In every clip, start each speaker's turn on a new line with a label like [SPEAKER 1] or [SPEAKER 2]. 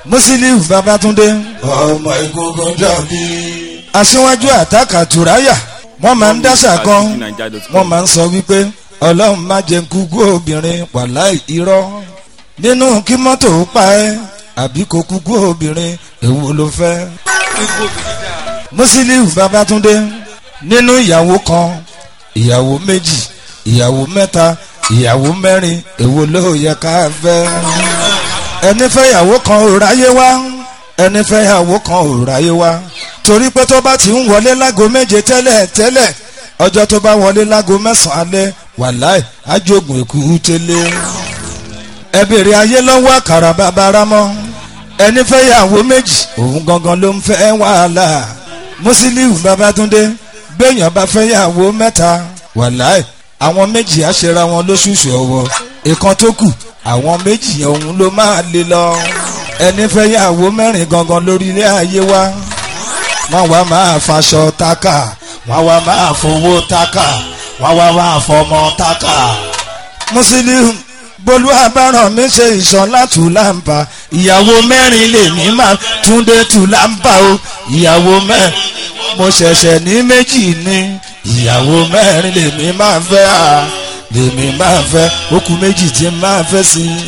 [SPEAKER 1] Musiliu Babatunde
[SPEAKER 2] ọmọ egungun dàbí.
[SPEAKER 1] aṣíwájú àtàkà tùráyà wọ́n máa ń dáṣà kan wọ́n máa ń sọ wípé ọlọ́run má jẹ́ kúkú obìnrin wàláì irọ́ nínú kí mọ́tò pa ẹ́ àbí kò kúkú obìnrin èwo ló fẹ́. Musiliu Babatunde nínú ìyàwó kan ìyàwó méjì ìyàwó mẹ́ta ìyàwó mẹ́rin èwo ló yẹ ká fẹ́. ẹni fẹ́ ìyàwó kan ò ráyé wá ẹni fẹ́ ìyàwó kan ò ráyé wá torí pé tó bá ti ń wọlé lágo méje tẹ́lẹ̀ tẹ́lẹ̀ ọjọ́ tó bá wọlé lágo mẹ́sàn-án alẹ́ wàláì ájógun èkú tẹ́lẹ̀. ẹ bèrè ayé lọ́wọ́ àkàrà bàbá ramọ́ ẹni fẹ́ ìyàwó méjì òun gangan ló ń fẹ́ wàhálà Musiliu Babatunde béèyàn bá fẹ́ ìyàwó mẹ́ta wàláì àwọn méjì á ṣera wọn lóṣooṣù ọwọ́ ìkan tó kù àwọn méjì òun ló máa lé lọ ẹni fẹ́ yàwó mẹ́rin gangan lórí ilé ayé wa wọ́n wá máa faṣọ tákà wọ́n wá máa fowó tákà wọ́n wá máa fọmọ tákà. Musiliu bolú abáràn mi ṣe ìṣọ̀lá tùlàǹbà ìyàwó mẹ́rin lèmi máa túndé tùlàǹbà o ìyàwó mẹ́rin mo ṣẹ̀ṣẹ̀ ní méjì ní ìyàwó mẹ́rin lèmi máa fẹ́ à lèmi máa fẹ́ okùn méjì tí máa fẹ́ sí i.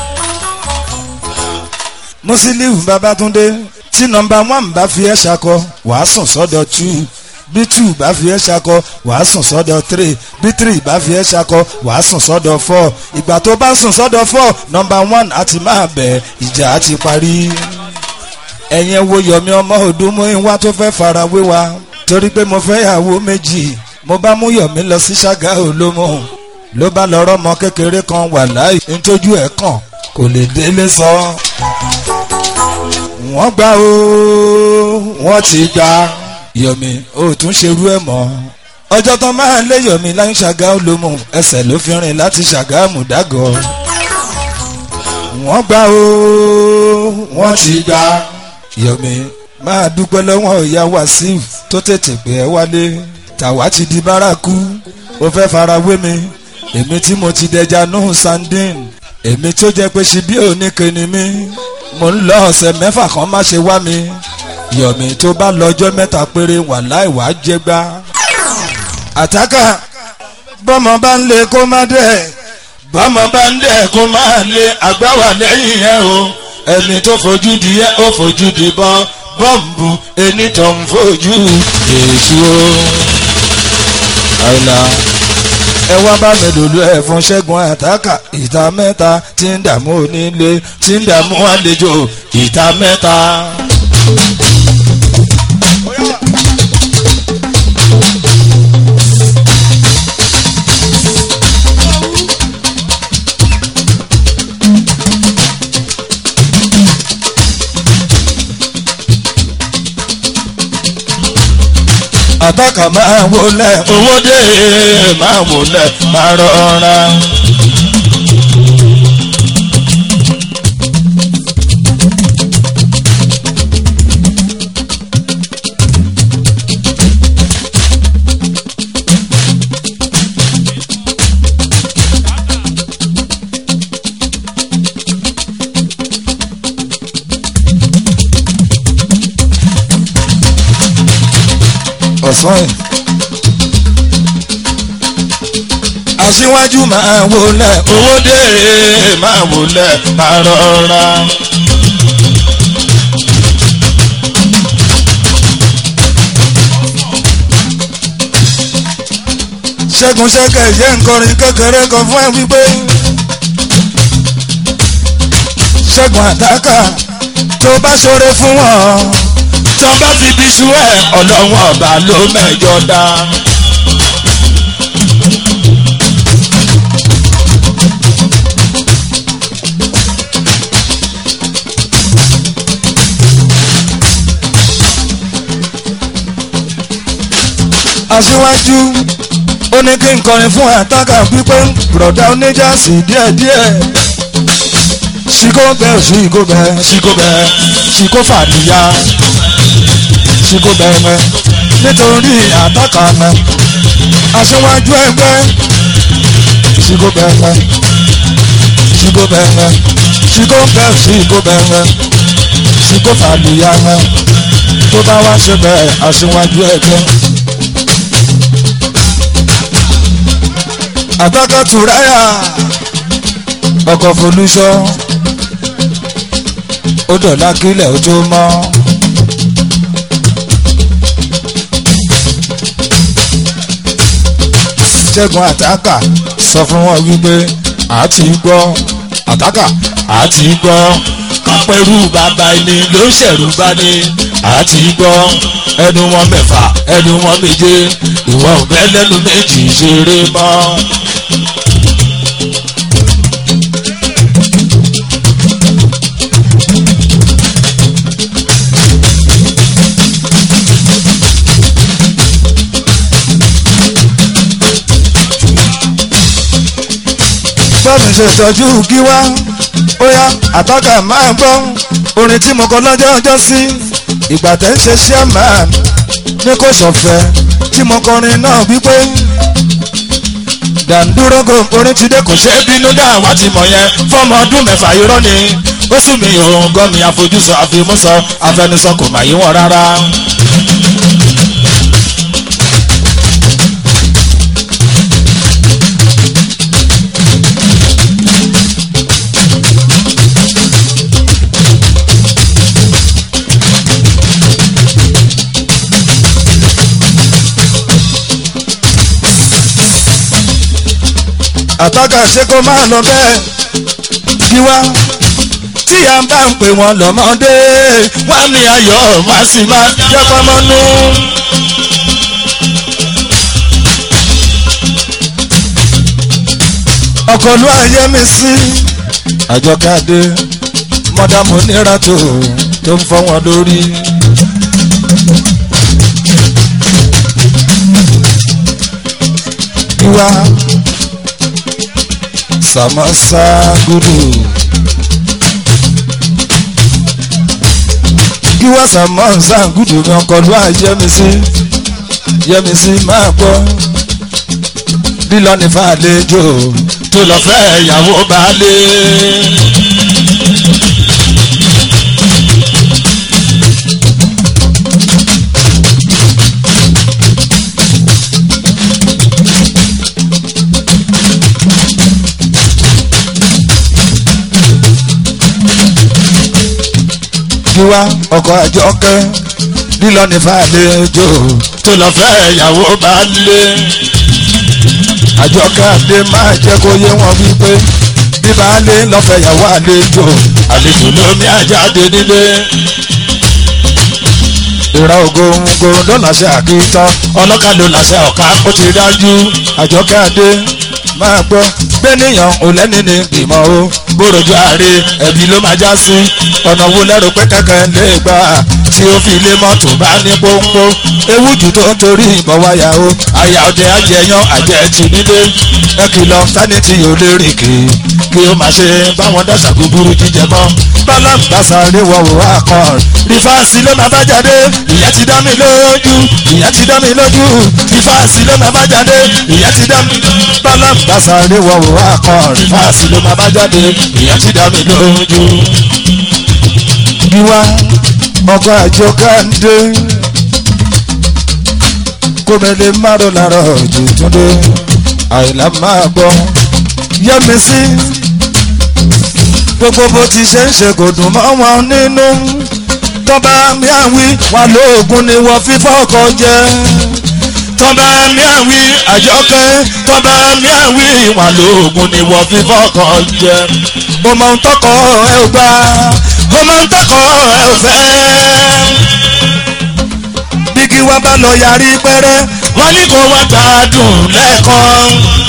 [SPEAKER 1] Musiliu Babatunde tí nọ́mbà one bá fi ẹ́ ṣakọ wàá sùn sọ́dọ̀ two bí two bá fi ẹ́ ṣakọ wàá sùn sọ́dọ̀ three bí three bá fi ẹ́ ṣakọ wàá sùn sọ́dọ̀ four ìgbà tó bá sùn sọ́dọ̀ four nọ́mbà one á ti máa bẹ̀ ìjà á ti parí. ẹ̀yin wo yọ̀mí ọmọ òdùnmú ìwá tó fẹ́ fara wé wa torí pé mo fẹ́ yàwó méjì mo bá mú yọ̀mí lọ sí ṣágá olómọ ló bá lọ rọ́mọ kékeré kan wà láì ntójú ẹ̀ kàn kò lè délé sọ. wọ́n gbà ó wọ́n ti gbà yọ̀mí ó tún ṣerú ẹ̀ mọ́. ọjọ́ tán máa lé yọ̀mí láyé ṣàgá olómọ ẹsẹ̀ ló fi rìn láti ṣàgá mùdágọ́. wọ́n gbà ó wọ́n ti gbà yọ̀mí máa dúpẹ́ lọ́wọ́ ìyá Wàsíù tó tètè pé ẹ wálé tàwa ti di bárakú ó fẹ́ fara wé mi èmi tí mo ti dẹja nù sandin èmi tó jẹ́ pé ṣibí oníke ni mí mo ń lọ ọ̀sẹ̀ mẹ́fà kan má ṣe wá mi yọ̀mí tó bá lọ́jọ́ mẹ́ta péré wà láì wá jẹ́gbá. àtàkà bọ́mọ bá ń lé kó má dẹ̀ bọ́mọ bá ń dẹ̀ kó má lé àgbáwà lẹ́yìn ẹ̀ o ẹni tó fojú di ẹ́ ó fojú di bọ́ bọ́ǹbù ẹni tó ń fojú èṣù o. àìlà ẹ wá bá mi lòlú ẹ fún ṣẹ́gun àtàkà ìta mẹ́ta tí ń dààmú onílé tí ń dààmú àlejò ìta mẹ́ta. àtàkà máa wọlé owó dé máa wọlé máa rọra. ọ̀sán ẹ̀. aṣíwájú máa wọlé owó dé máa wọlé máa rọra. ṣẹ́gun ṣẹ́kẹ̀ yẹ́ nkọrin kékeré kan fún ẹ wípé ṣẹ́gun àtàkà tó bá ṣoore fún wọn tó bá fi bí sú ẹ ọlọ́wọ́n ọba ló mẹ́jọ dá. aṣíwájú ó ní kí n kọrin fún àtàkà pípé bùrọ̀dá oníjàsí díẹ̀díẹ̀ ṣíkó bẹ́ẹ̀ ṣíkó bẹ́ẹ̀ ṣíkó bẹ́ẹ̀ ṣíkó fàdíyà ṣíkó bẹ́ẹ̀ mẹ́ nítorí àtàkà mẹ́ aṣíwájú ẹgbẹ́ ṣíkó bẹ́ẹ̀ mẹ́ ṣíkó bẹ́ẹ̀ mẹ́ ṣíkó bẹ́ẹ̀ ṣíkó bẹ́ẹ̀ mẹ́ tí kò fàlùyà mọ́ tó bá wá ṣe bẹ́ẹ̀ aṣíwájú ẹgbẹ́. àtọ́kọ̀ tùráyà ọkọ̀ folúṣọ́ ó dọ̀lá kílẹ̀ ó tó mọ́. ṣẹ́gun àtàkà sọ fún wọn wípé àti gbọ́ àtàkà àti gbọ́ kápẹ́rù bàbá ẹni ló ṣẹ̀rù bá ní àti gbọ́ ẹnu wọn mẹ́fà ẹnu wọn méje ìwọ ọ̀bẹ lẹ́nu méjì ṣeré mọ́. bọ́ọ̀mù ṣètọ́jú kí wá ó yá àtọ́kà máa gbọ́ orin tí mo kọ lọ́jọ́ ọjọ́ sí ìgbà tẹ́ ń ṣe chairman ní kò ṣọ̀fẹ́ tí mo kọrin náà wípé dàndúrógò orin ti dé kò ṣe é bínú dá wá ti mọ̀ yẹn fọ́mọ ọdún mẹ́fà irọ́ ni ó sùn mí òun gọ́ mi àfojúsọ àfimúsọ afẹnusọ kò mà yí wọn rárá. àtọ́ka ṣe kó máa lọ bẹ́ẹ̀ kí wá tí a bá ń pè wọ́n lọ́mọdé wá ní ayọ̀ wá sì máa jẹ́ pọ́nmọ́nú. ọkọ̀lú ayé mi sí àjọkadé mọ́dàmú nira tó tó ń fọ́ wọn lórí. kí wá samasa gudu gíwá samasa gudu mi ọkọlù àyẹmísí yẹmísí máa gbọ́ lílọ ní fàlejò tó lọ fẹ́ ìyàwó baálé. tiwa ọkọ̀ àjọkẹ́ lílọ ní fàlejò tó lọ fẹ́ ìyàwó bá lé. àjọkẹ́ àdé máa jẹ́ kó yé wọn wípé bí baálé lọ́fẹ̀ẹ́ ìyàwó àlejò àlejò lómi àjáde nílé. ìra ògóńgó ló làṣẹ àkìtàn ọlọ́kà ló làṣẹ ọ̀ká ó ti dájú àjọkẹ́ àdé máa gbọ́ gbẹ́nìyàn ò lẹ́ni ní ìmọ̀ o bóròjú ààrẹ ẹ̀bí ló máa já sí ọ̀nà wo lẹ́rù pé kẹ́kẹ́ lè gbà tí ó fi lé mọ́tò bá ní pọ́npọ́ ewu jù tó ń torí ìbọn wáyà o àyà ọdẹ ajẹyàn àjẹtì nílé ẹ kìlọ̀ sanity ò lè rìn kì í kí ó máa ṣe báwọn dàṣà búburú jíjẹ mọ́ bálàǹgbàsà lè wọ òwò àkàn rìfáàsì ló máa bá jáde ìyẹn ti dá mi lójú ìyẹn ti dá mi lójú rìfáàsì ló máa bá jáde ìyẹn ti dá mi lójú bálàǹgbàsà lè wọ òwò àkàn rìfáàsì ló máa bá jáde ìyẹn ti dá mi lójú. Ìwà ọkọ̀ àjọ káńdé kòmẹ̀lẹ̀ márùn lára òjò túndé àìlá máa gbọ́ yẹ́mi sí gbogbo bó ti ṣe ń ṣe kò dùn mọ́ wọn nínú tọ́ba mi àwí wọn lóògùn ni wọ́n fífọ́ ọkọ̀ jẹ́ tọ́ba mi àwí àjọkẹ́ tọ́ba mi àwí wọn lóògùn ni wọ́n fífọ́ ọkọ̀ jẹ́ mo mọ ohun tọkọ ẹ ò gbà mo mọ ohun tọkọ ẹ ò fẹ́ bí kí wọ́n bá lọ yarí pẹ́rẹ́ wọ́n ní kó wá gbádùn lẹ́ẹ̀kan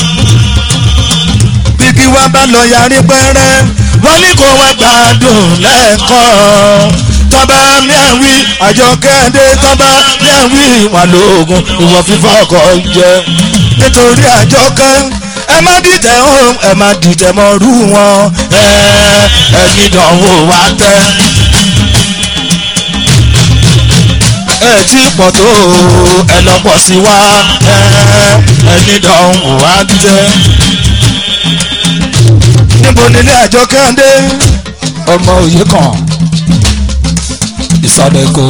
[SPEAKER 1] bí kí wọ́n bá lọ yarí pẹ́rẹ́ wọ́n ní kó wá gbádùn lẹ́ẹ̀kan tọ́ba miawi àjọkẹ́ndé tọ́ba miawi wà lóògùn ìwọ fífọ́ ọkọ̀ jẹ nítorí àjọkẹ́ ẹ má dìtẹ̀ hàn ẹ má dìtẹ̀ mọ́ rú wọn ẹ ẹni dánwò wá tẹ́. ẹ tí pọ̀ tó ẹ lọ pọ̀ sí wa ẹ ẹni dánwò wá tẹ́. níbo nílé àjọkẹ́ndé ọmọ òye kan ìsàlẹ̀ kò.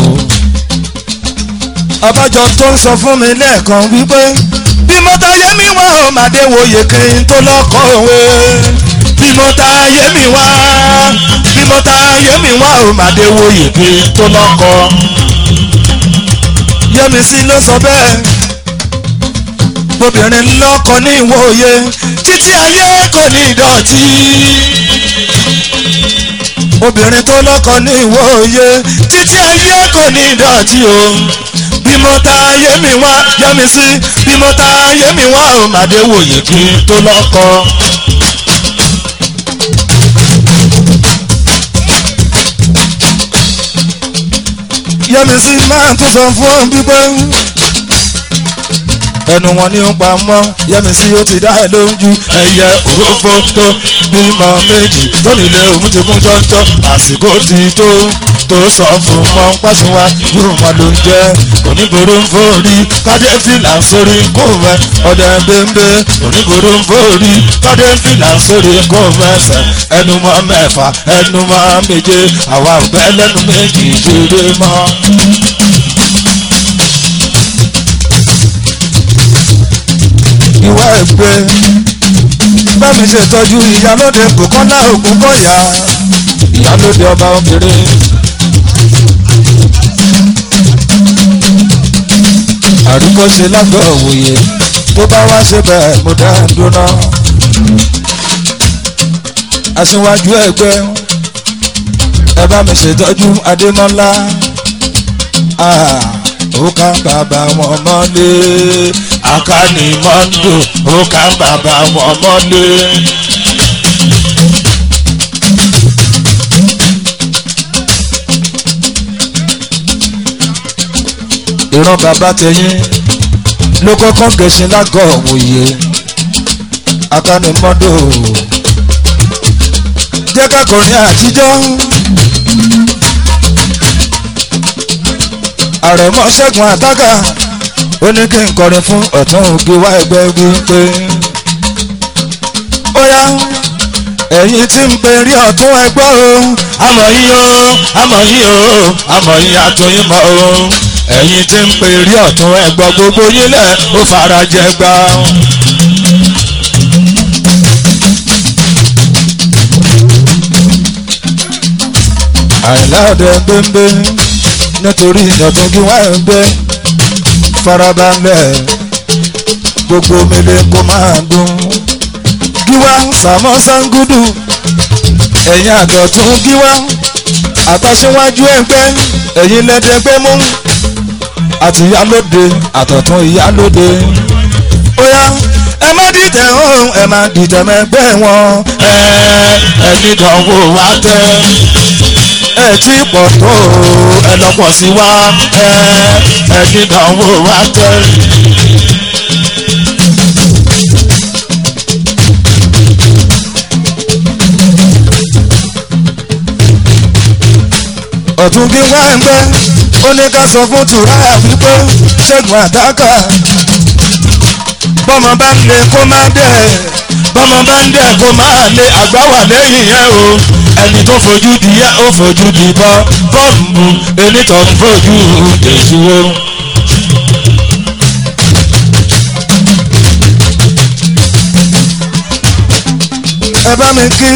[SPEAKER 1] abájọ tó ń sọ fún mi lẹ́ẹ̀kan wípé bí mo ta yé mi wá o màdé wòye kí n tó lọ́kọ̀ òwe bí mo ta yé mi wá bí mo ta yé mi wá o màdé wòye kí n tó lọ́kọ̀ yẹmísí ló sọ bẹ́ẹ̀ obìnrin lọ́kọ ní ìwòye títí ayé kò ní ìdọ̀tí obìnrin tó lọ́kọ ní ìwòye títí ayé kò ní ìdọ̀tí o bí mo ta ayé mi wá yẹmi sí bí mo ta ayé mi wá o màdé wòye kí n tó lọ́kọ. yẹmi sí máa tún sọ fún ọ bípé ẹnu wọn ni ó pa mọ́ yẹmi sí ó ti dá ẹ lójú ẹyẹ òrófó tó bímọ méjì tó nílé òun ti kún jọjọ àsìkò ti tó tó sọ fún mọ pàṣẹwà yóò mọ ló ń jẹ onígboro ń forí kádé fìlà sórí kó mẹ ọdẹ bẹńbẹ onígboro ń forí kádé fìlà sórí kó mẹsẹ ẹnu mọ mẹ́fà ẹnu mọ méje àwa ò bẹ lẹ́nu méjì ṣeré mọ́. ìwà ẹgbẹ́ bẹ́ẹ̀ni ṣètọ́jú ìyálóde kòkọ́lá ògùn kọ́yà ìyálóde ọba obìnrin. àríkọ́ṣe lágbọ́ òwòye tó bá wá ṣe bẹ́ẹ̀ mo dá dúná. aṣíwájú ẹgbẹ́ ẹ bá mi ṣètọ́jú adémọ́lá ó ká bàbá wọn mọ́lé akáni mọ́ndò ó ká bàbá wọn mọ́lé. ìran bàbá tẹ̀yìn ló kọ́kọ́ gẹ̀ṣin lágọ̀ òwòye akáni mọ́ndò jẹ́ kákọrin àtijọ́. àrẹ̀mọ ṣẹ́gun àtàkà ó ní kí n kọrin fún ọ̀tún ògì wá ẹgbẹ́ wípé ó yá ẹ̀yin tí ń pe rí ọ̀tún ẹgbẹ́ o àmọ̀ yín o àmọ̀ yín o àmọ̀ yín àtúnyìn mọ́ o ẹ̀yin tí ń pe rí ọ̀tún ẹgbẹ́ gbogbo yín lẹ̀ ó fara jẹ gbà. àìlá ọ̀dẹ gbẹ́ngbẹ́ nítorí ìyàtọ̀ kí wọ́n ń gbé farabalẹ̀ gbogbo mele kó máa dùn gíwá sàmọ́ sangudu ẹ̀yin àdọ̀tún gíwá àtàṣíwájú ẹgbẹ́ ẹ̀yin lẹ́dẹ̀gbẹ́ mú àti ìyálóde àtọ̀tún ìyálóde ó yá ẹ má dìtẹ̀ ọ̀hún ẹ má dìtẹ̀ mẹ́gbẹ́ wọn ẹ ẹ dídánwò wá tẹ́ ẹ tí pọ̀ tó ẹ lọ́pọ̀ sí wa ẹ ẹ dídánwò wá tẹ́. ọ̀tún kí wá ń gbẹ́ ó ní ká sọ fún tùráyà wípé ṣẹ́gun àtàkà bọ́mọ bá ń lé kó má dẹ̀ bọ́mọ bá ń dẹ̀ kó má lé àgbà wà lẹ́yìn yẹn o ẹni tó fojú di yẹ ó fojú di bọ́ bọ́ọ̀mù ẹni tó ń fojú èṣù o. ẹ bá mi kí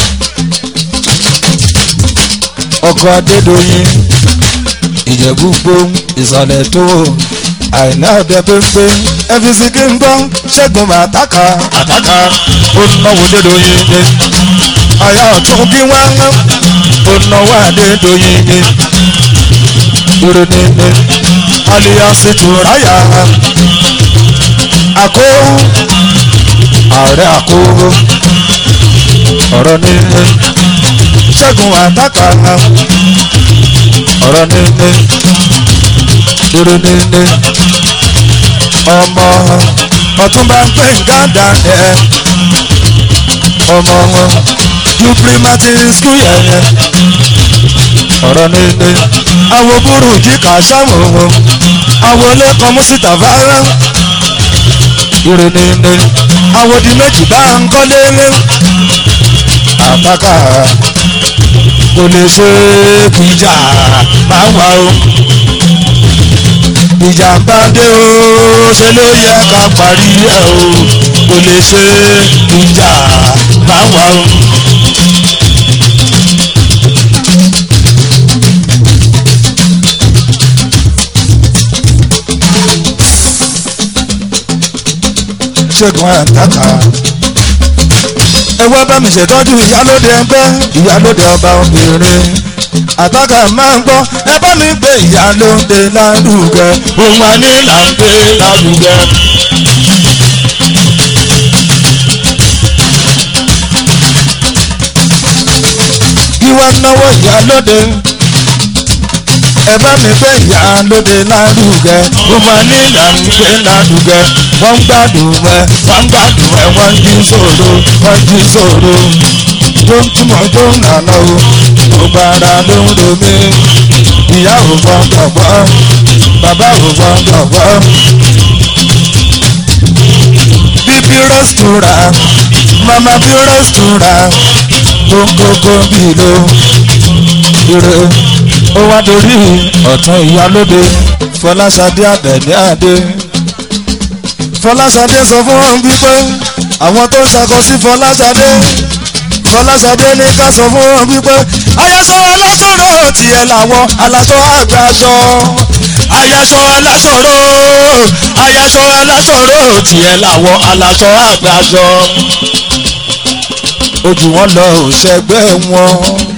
[SPEAKER 1] ọkọ̀ adédọ̀yìn ìjẹ̀bú gbóhùn ìsàlẹ̀ tó àìná ọ̀dẹ pépé ẹ̀fíìsì kí n gbọ́ ṣẹ́gun àtàkà àtàkà ó náwó dédọ̀yìn ni àyà ọ̀tún kí wọ́n ń ó náwó adédọ̀yìn ni ìròyìn ni aliyansi tùráyà àkó ààrẹ àkó ọ̀rọ̀ ní ṣẹ́gun àtàkà ọ̀rọ̀ níní dúró níní ọmọ ọ̀túnba ń pè gádà ẹ̀ ọmọ wọn ju primary school yẹn ọ̀rọ̀ níní àwọn búrú jí kà sáwọn wọn àwọn olókan mùsítà fara dúró níní àwọn di méjì bá ń kọ́lé lé àtàkà kò lè ṣe kìjà máa wà o ìjà bá dé o ṣe ló yẹ ká parí ẹ o kò lè ṣe ìjà máa wà o. ṣẹ́gun àtàkà ẹwọ́ bá mi ṣètọ́jú ìyálóde ẹgbẹ́ ìyálóde ọba obìnrin àtàkà máa ń gbọ́ ẹ bá mi gbé ìyálóde lárugẹ òun àní là ń gbé lárugẹ. kí wọ́n náwó ìyálóde ẹ bá mi gbé ìyálóde lárugẹ òun àní là ń gbé lárugẹ wọ́n ń gbádùn ẹ wọ́n ń gbádùn ẹ wọ́n ń jí sòro wọ́n ń jí sòro tó ń túmọ̀ tó ń nànà o gbogbo ara ló ń ro mí ìyá ò gbọ́dọ̀ gbọ́ bàbá ò gbọ́dọ̀ gbọ́. bíbí rẹ́sítúrà mama bí rẹ́sítúrà gbogbogbò bí lo ire ó wá dorí ọ̀tún ìyálóde fọláṣadé àbẹ̀ní àdé fọláṣadé sọ fún wọn wípé àwọn tó ń ṣakọ sí fọláṣadé fọláṣadé ní ká sọ fún wọn wípé ayaṣọ aláṣọrò tiẹ̀ làwọn aláṣọ àgbàṣọ ayaṣọ aláṣọrò ayaṣọ aláṣọrò tiẹ̀ làwọn aláṣọ àgbàṣọ ojú wọn lọ òṣègbè wọn.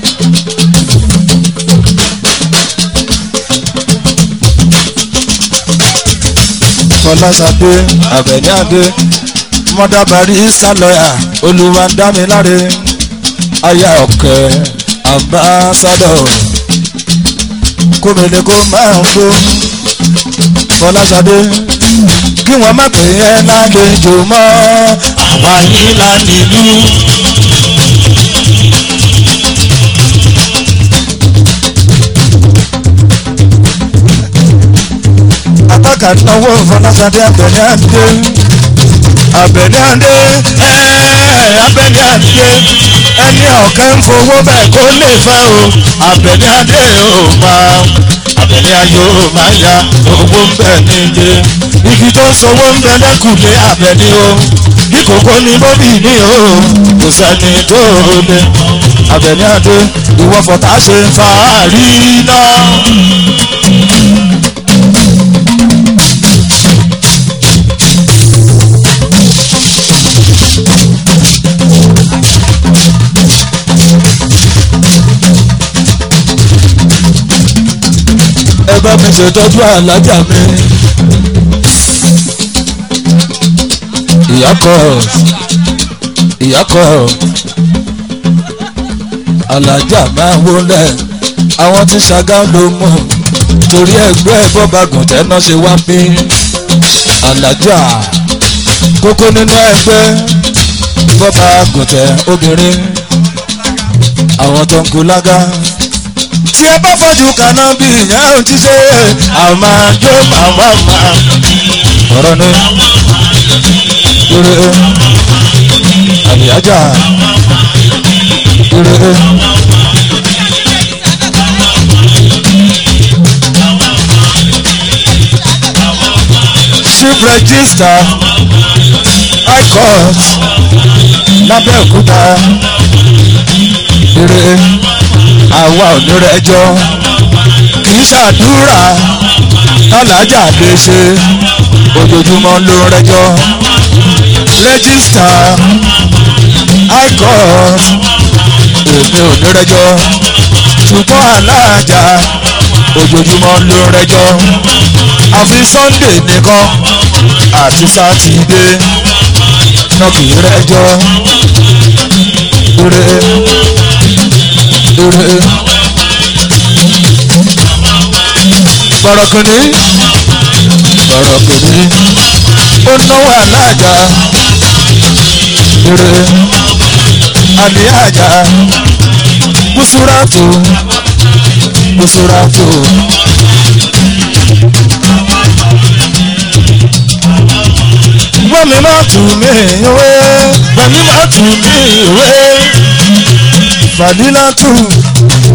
[SPEAKER 1] fọláṣadé àbẹ̀ní àdé mọ́dàbàrí sálọ́yà olùwàdámiláre aya ọ̀kẹ́ ambassadọ̀ kómìnir kó máa ń gbó fọláṣadé kí wọ́n má pè é lálejò mọ́ àwa yìí là nílùú. ataka náwó fọláṣadé abẹni àdé abẹni àdé ẹẹ abẹni àdé ẹni ọ̀kẹ́ ń fowó bẹ́ẹ̀ kó lè fẹ́ o abẹni àdé ò máa abẹni ayò máa ya owó ń bẹ níje igi tó ń sowó ń bẹ lẹ́kùnlé abẹni o bí kòkó ni bóbí ní o kò sẹ́ni tó lé abẹni àdé ìwọ́fọ̀tà ṣe fàárí náà. ẹ bá mi ṣètọ́jú alájà mi. ìyákọ̀ ìyákọ̀ alájà máa wọlé àwọn tí ṣàgá ló mú torí ẹgbẹ́ bọ́bagùn tẹ́ná ṣe wá pé alájà kókó nínú ẹgbẹ́ bọ́bagùn tẹ obìnrin àwọn tó ń kú lága tí ẹ bá fọ́jú kaná bí ìyá ò ti ṣe àmà jó màmá mà ọ̀rọ̀ ni ire àlìyájà ire chief register high court lábẹ́òkúta ire àwa ò ní rẹjọ́ kì í ṣàdúrà alájà lè ṣe ojoojúmọ́ ló ń rẹjọ́ rẹ́gísítà high court èmi ò ní rẹjọ́ ṣùgbọ́n alájà ojoojúmọ́ ló ń rẹjọ́ àfi sunday nìkan àti sátidé náà kì í rẹjọ́ ire ire bọ̀rọ̀kìnní bọ̀rọ̀kìnní ó náwó aláàjà ire àlíàjà kùsùràtù kùsùràtù. Gbẹ̀mí má tù mí ìwé, gbẹ̀mí má tù mí ìwé, fàdílà tù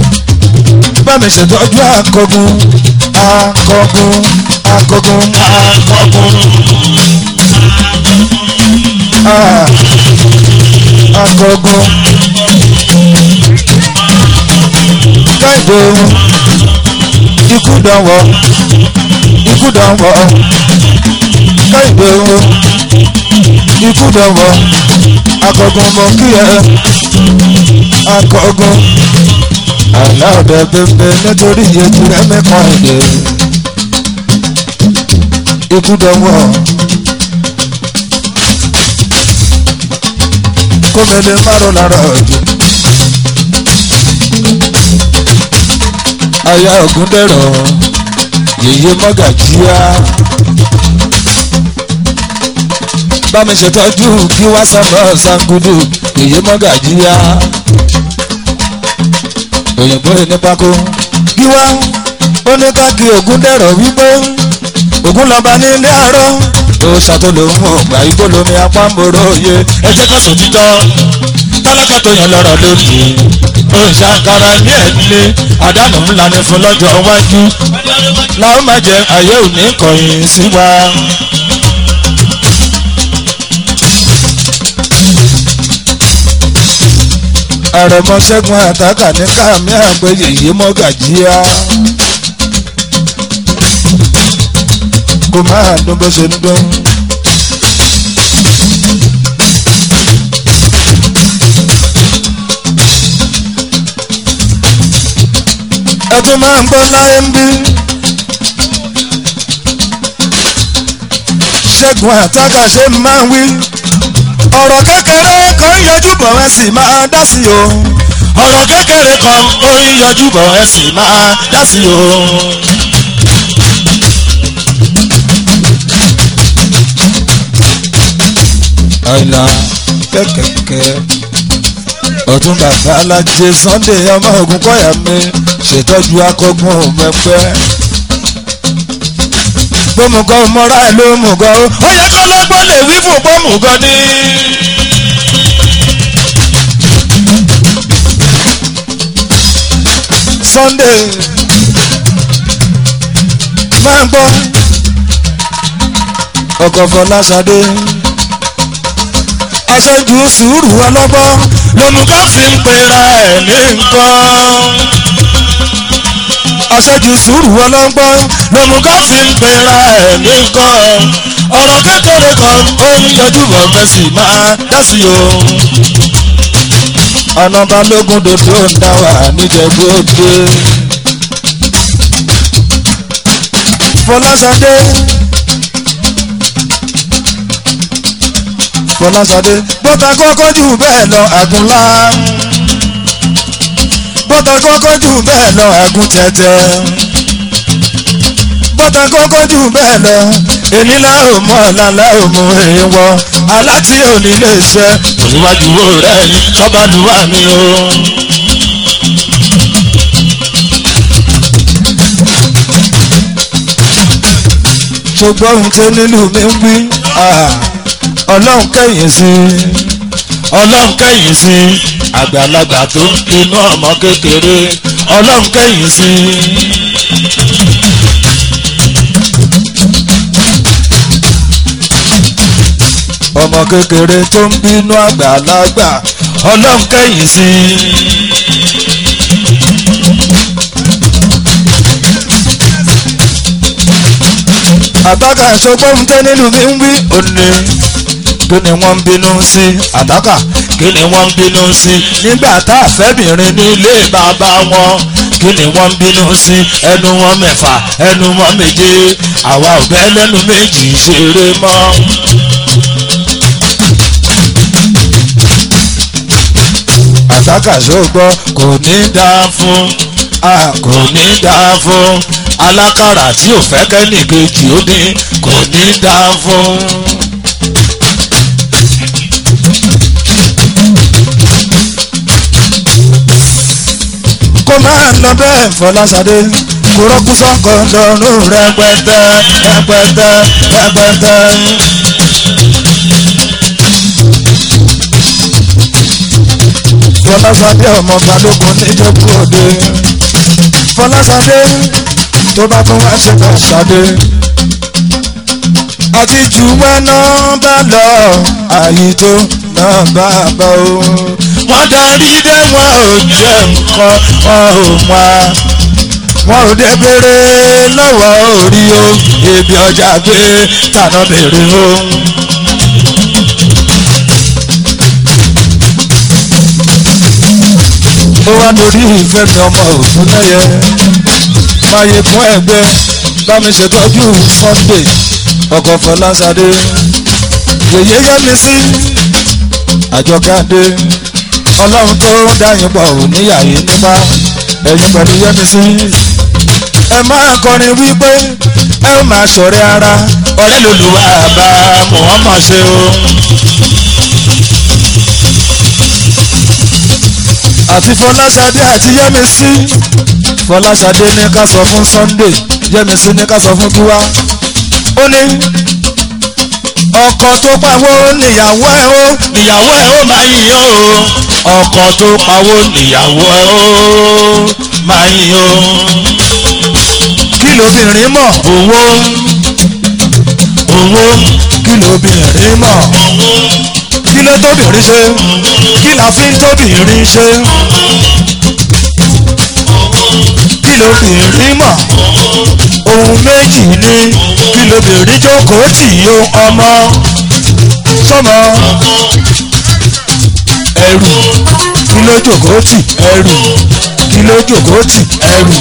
[SPEAKER 1] bá mi ṣètọ́jú akọgun akọgun akọgun
[SPEAKER 2] akọgun
[SPEAKER 1] ah, akọgun káìdé ikú dánwọ́ ikú dánwọ́ káìdé ikú dánwọ́ akọgun mọ kí ẹ akọgun aláàbẹ bẹbẹ nítorí ètò rẹ mẹkàn èdè ikú dánwọ́ kómele márùn lára ọjọ́ aya ògùn dẹrọ yèyé mọgàjíà bámi ṣètọ́jú kí wá sábà sangudu yèyé mọgàjíà òyìnbó ní pákó kí wá ó ní ká kí ògùn dẹrọ wípé ògùn lọba ní ilé àárọ̀ ó ṣàtòlò fún ọgbà igbó lomi apámbòrò òye ẹ jẹ́ ká sọ títọ́ tálákà tó yàn lọ́rọ̀ lónìí òǹṣàkàrà ní ẹ̀dílé àdánù ńlá ni fún lọ́jọ́ iwájú làwọn máa jẹ àyè òní kọ̀yìn sí wa. àrẹ̀mọ ṣẹ́gun àtàkà ní káàmì àgbẹ̀yẹ yìí mọ́gàjíà. kò máa dún bó ṣe ń dún. ẹ tún máa ń gbọ́ láyé ń bí. ṣẹ́gun àtàkà ṣe máa ń wí. ọ̀rọ̀ kékeré kan yọjú bọ̀ ẹ sì máa dá sí o. ọ̀rọ̀ kékeré kan ó ń yọjú bọ̀ ẹ sì máa dá sí o. àìlà kẹ́kẹ́kẹ́ ọ̀tún bàbá alájẹ sunday ọmọ ogun kọ́yà mi ṣètọ́jú akọgun òmẹ́pẹ́ gbọ́mùgọ́ mọ́ra ẹ̀ ló mùgọ́ ó yẹ kọ́ lọ́gbọ́n lè wí fún gbọ́mùgọ́ ní. sunday máa ń gbọ́ ọkọ̀ fọláṣadé aṣojú sùúrù ọlọ́gbọ́n lomugọ́ fi ń pera ẹ̀ ní nǹkan. aṣojú sùúrù ọlọ́gbọ́n lomugọ́ fi ń pera ẹ̀ ní nǹkan. ọ̀rọ̀ kékeré kan ó ń yọjú bọ̀ fẹ́sì máa dá sí o. ọ̀nà balógun dòdò ń dá wà níjẹ̀bú òde. fọláṣadé. fọláṣadé bọ́tà kọ́kọ́ jù bẹ́ẹ̀ lọ àgùnlá bọ́tà kọ́kọ́ jù bẹ́ẹ̀ lọ àgùn tẹ̀tẹ̀ bọ́tà kọ́kọ́ jù bẹ́ẹ̀ lọ èní láò mọ́ ọ̀la láò mú èèwọ̀ aláti òní lè ṣe òníwájú rẹ̀ ní sọ́bàdúrà mi o. ṣùgbọ́n ohun tó nílùú mi ń wí ọlọ́run kẹ́yìn sí ọlọ́run kẹ́yìn sí àgbàlagbà tó ń pinnu ọmọ kékeré ọlọ́run kẹ́yìn sí. ọmọ kékeré tó ń bínú àgbàlagbà ọlọ́run kẹ́yìn sí. àtàkà ṣọgbọ́n tẹ́ nílùú mi ń wí òní kí ni wọ́n ń bínú sí àtàkà kí ni wọ́n ń bínú sí nígbà tá a fẹ́bìnrin nílé bàbá wọn kí ni wọ́n ń bínú sí ẹnu wọn mẹ́fà ẹnu wọn méje àwa ò bẹ́ lẹ́nu méjì ṣeré mọ́. àtàkà ṣọgbọ́ kò ní dáa fún a kò ní dáa fún alákàrà tí ò fẹ́ kẹ́nìkejì ó ní kò ní dáa fún. kó máa lọ bẹ́ẹ̀ fọláṣadé kó rọ́kú sọ́kọ̀ lọ́rùn rẹpẹtẹ rẹpẹtẹ rẹpẹtẹ. fọláṣadé ọmọ balógun níjẹ̀bú òde fọlásadé tó bá tún wá ṣe bá ṣadé àti jù wẹ́nà bá lọ àyíjó náà bá bá o. wọ́n darí dé wọn ò jẹ́ nǹkan wọn ò wá wọn ò dé béèrè lọ́wọ́ orí o ebi ọjà gbé tànà béèrè o. ó wá lórí ìfẹ́ mi ọmọ òfin lẹ́yẹ máyé fún ẹgbẹ́ bá mi ṣètọ́jú Sunday ọkọ̀ Fọláṣadé yèyé yẹ́mi sí àjọkadé ọlọ́run tó dáyìn pọ̀ ò níyàyé nípa ẹ̀yin pẹ̀lú yẹ́mi sí ẹ máa kọrin wípé ẹ ó máa ṣọ̀rẹ́ ara ọ̀rẹ́ lòlùwà bá Muhammad ṣe o. àti Fọláṣadé àti Yẹ́misí Fọláṣadé ní ká sọ fún Sunday Yẹ́misí ní ká sọ fún Gíwá ó ní ọkọ tó pawó níyàwó ẹ ó níyàwó ẹ ó máa yìn ó ọkọ tó pawó níyàwó ẹ ó máa yìn ó kí lóbìnrin mọ̀ owó owó kí lóbìnrin mọ̀ kí ló tóbìnrin ṣe kí la fi ń tóbìnrin ṣe kí lóbìnrin mọ̀ ohun méjì ni kí lóbìnrin jókòó tì yó ọmọ sọmọ ẹrù kí ló jókòó tì ẹrù kí ló jókòó tì ẹrù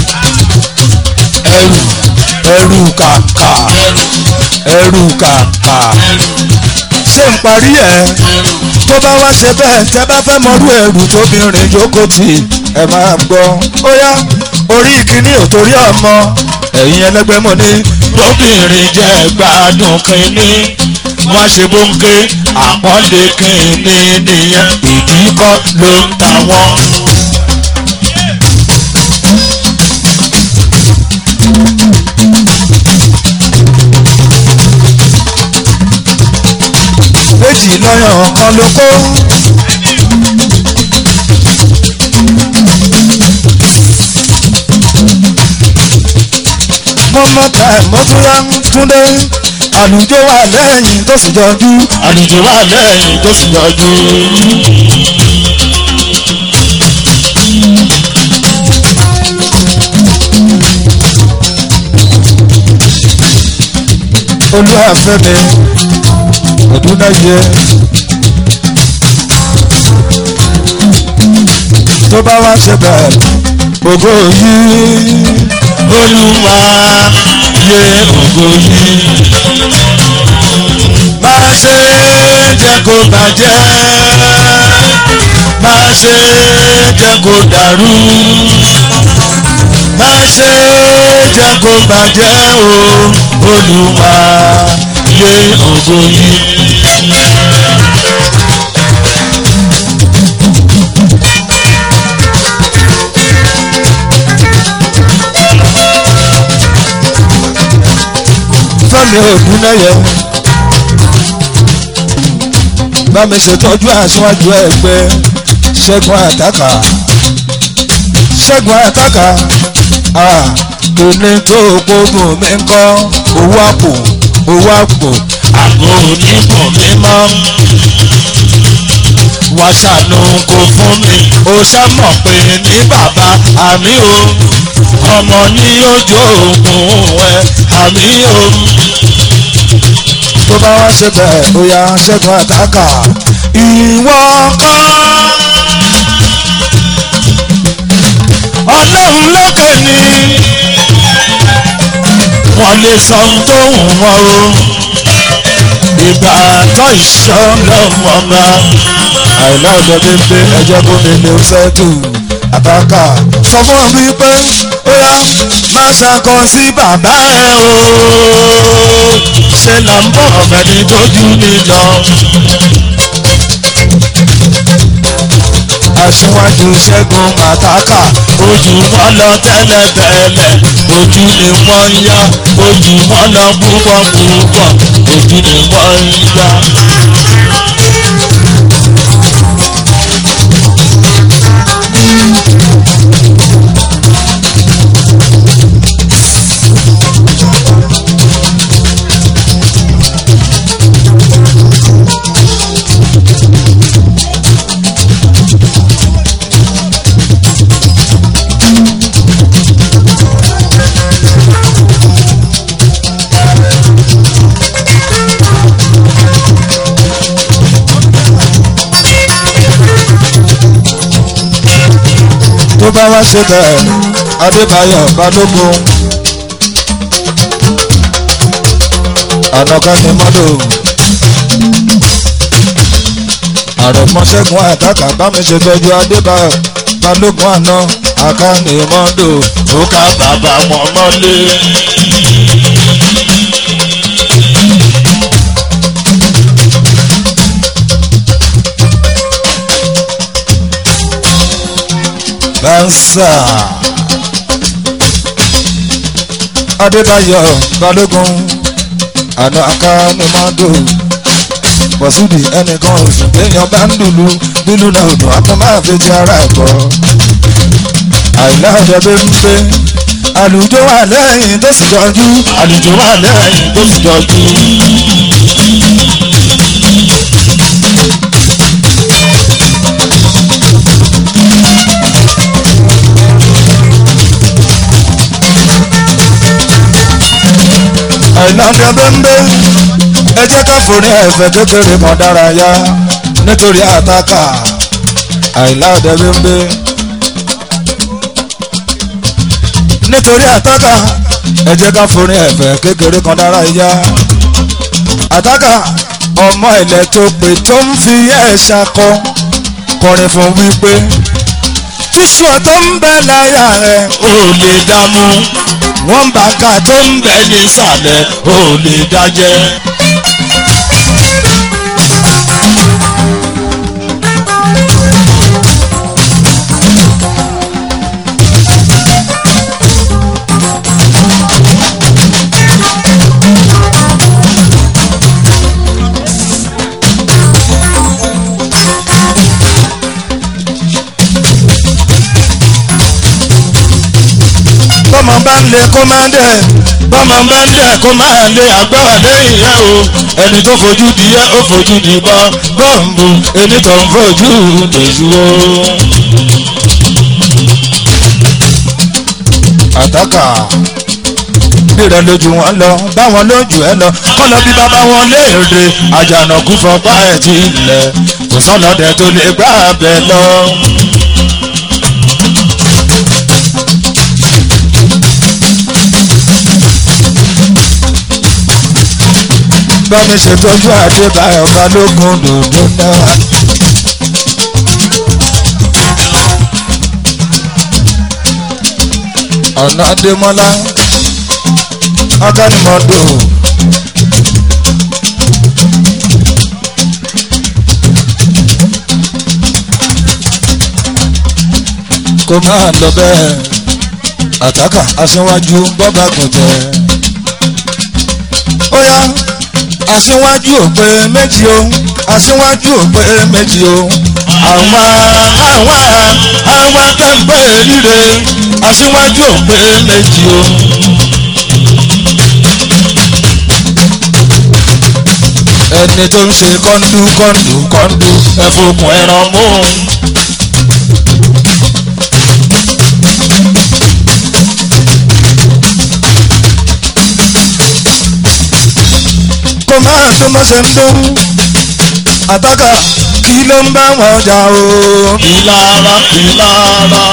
[SPEAKER 1] ẹrù ẹrù kàkà ẹrù kàkà ṣé ń parí ẹ̀ tó bá wá ṣe bẹ́ẹ̀ tẹ́ bá fẹ́ mọrú ẹrù tóbìnrin jókòó tì ẹ máa gbọ́ ó yá orí kìíní ò torí ọmọ ẹ̀yin ẹlẹ́gbẹ́ mọ̀ ní lóbìnrin jẹ́ gbádùn kìíní wọ́n ṣe bóńké àpọ́nlé kìíní nìyẹn ìdí kọ́ ló ń ta wọ́n. méjì lọ́yàn kan ló kó. mọ́mọ́ ta mọ́túnrá túndé àlùjọ wà lẹ́yìn tó sì jọjú àlùjọ wà lẹ́yìn tó sì jọjú. olúwàfẹ́mi ọdúnláyé tó bá wá ṣe bẹ́ẹ̀ ògo yìí olúwa yé ògo yìí má ṣe jẹ́ kó bàjẹ́ má ṣe jẹ́ kó dàrú má ṣe jẹ́ kó bàjẹ́ o olúwa yé ògo yìí. fẹ́mi ògúnnáyẹ bá mi ṣètọ́jú aṣáájú ẹgbẹ́ ṣẹ́gun àtàkà ṣẹ́gun àtàkà òní tó gbógun mi ń kọ́ owó àpò owó àpò àpò oníbùn mi mọ́ wá ṣàánú kó fún mi ó ṣàmọ̀ pé ní bàbá àmì o ọmọ ní ojú òògùn ẹ àmì o tó bá wá ṣe bẹ́ẹ̀ ó yá ṣẹ́gun àtàkà ìwọ kọ́ ọlọ́run lókè ni wọ́n lè sọ ohun tó wù wọ́n o ìgbà tó ìṣọ́ lọ́wọ́ bá àìlá ọ̀dọ́ bíbí ẹjọ́ gómìnà lè ṣẹ́tù àtàkà sọ fún mi pé ó yá má ṣàkọ sí bàbá ẹ o ṣe là ń bọ̀ ọ̀fẹ́ni tójú mi lọ. aṣíwájú ṣẹ́gun àtàkà ojú wọn lọ tẹ́lẹ̀tẹ́lẹ̀ ojú ni wọ́n ń yá ojú wọn lọ púpọ̀ púpọ̀ ojú ni wọ́n ń yá. tó bá wá ṣe bẹ́ẹ̀ adébáyọ̀ balógun ànàkà ni mọ́dọ̀ àròmọ́ṣẹ́gun àtàkà bá mi ṣe tọ́jú adébáyọ̀ balógun àná àkànnì mọ́dọ̀ ó ká bàbá wọn mọ́lé. bánsà adébáyọ̀ balógun àná akánimọ́dò pọ̀sùdì ẹnìkan oṣù téèyàn bá ń lùlù bílù náà ò dùn àtọ́ máa fi ti ara ẹ̀kọ́ àìlá ọ̀dẹ bí ń pé àlùjọ wà lẹ́yìn tó sì jọjú àlùjọ wà lẹ́yìn tó sì jọjú. àìláńdẹ bẹ́ńbẹ́ ẹ jẹ́ ká forí ẹ̀fẹ̀ kékeré mọ́ dárayá nítorí àtàkà àìláńdẹ bẹ́ńbẹ́ nítorí àtàkà ẹ jẹ́ ká forí ẹ̀fẹ̀ kékeré kan dárayá àtàkà ọmọ ilẹ̀ tó pé tó ń fi ẹ̀ṣà kọ kọrin fún wípé tíṣù tó ń bẹ láyà rẹ̀ ò lè dààmú wọ́n bá ká tó ń bẹ nísàlẹ̀ ò lè dájẹ́. bọ́mọ bá ń lé kó máa ń dẹ̀ bọ́mọ bá ń dẹ̀ kó máa lé agbára lẹ́yìn yẹn o ẹni tó fojú di yẹ ó fojú di bọ́ bọ́ǹbù ẹni tó ń fojú dèjú o. àtàkà rírẹ lójú wọn lọ báwọn lójú ẹ lọ kọ́ lọ bí bàbá wọn léèrè àjànàkú fọpá ẹ̀ ti lẹ̀ kò sọ́nà dẹ̀ tó lè gbà bẹ́ẹ̀ lọ. bámi ṣètọ́jú àdébáyọ̀ balógun dòdò náà. ọ̀nà adémọ́lá ọ̀gánimọ̀dò. kó máa lọ bẹ́ẹ̀ àtàkà aṣíwájú bọ́bá kò jẹ́ ó yá aṣíwájú ò pé méjì o aṣíwájú ò pé méjì o àwa àwa àwa kẹ́ńpẹ́ líle aṣíwájú ò pé méjì o. ẹni tó ń ṣe kọ́ńdú kọ́ńdú kọ́ńdú ẹ̀fọ́kùn ẹran mú. kó máa tó má ṣe ń dún àtàkà kí ló ń bá wọn jà o. ìlara ìlara.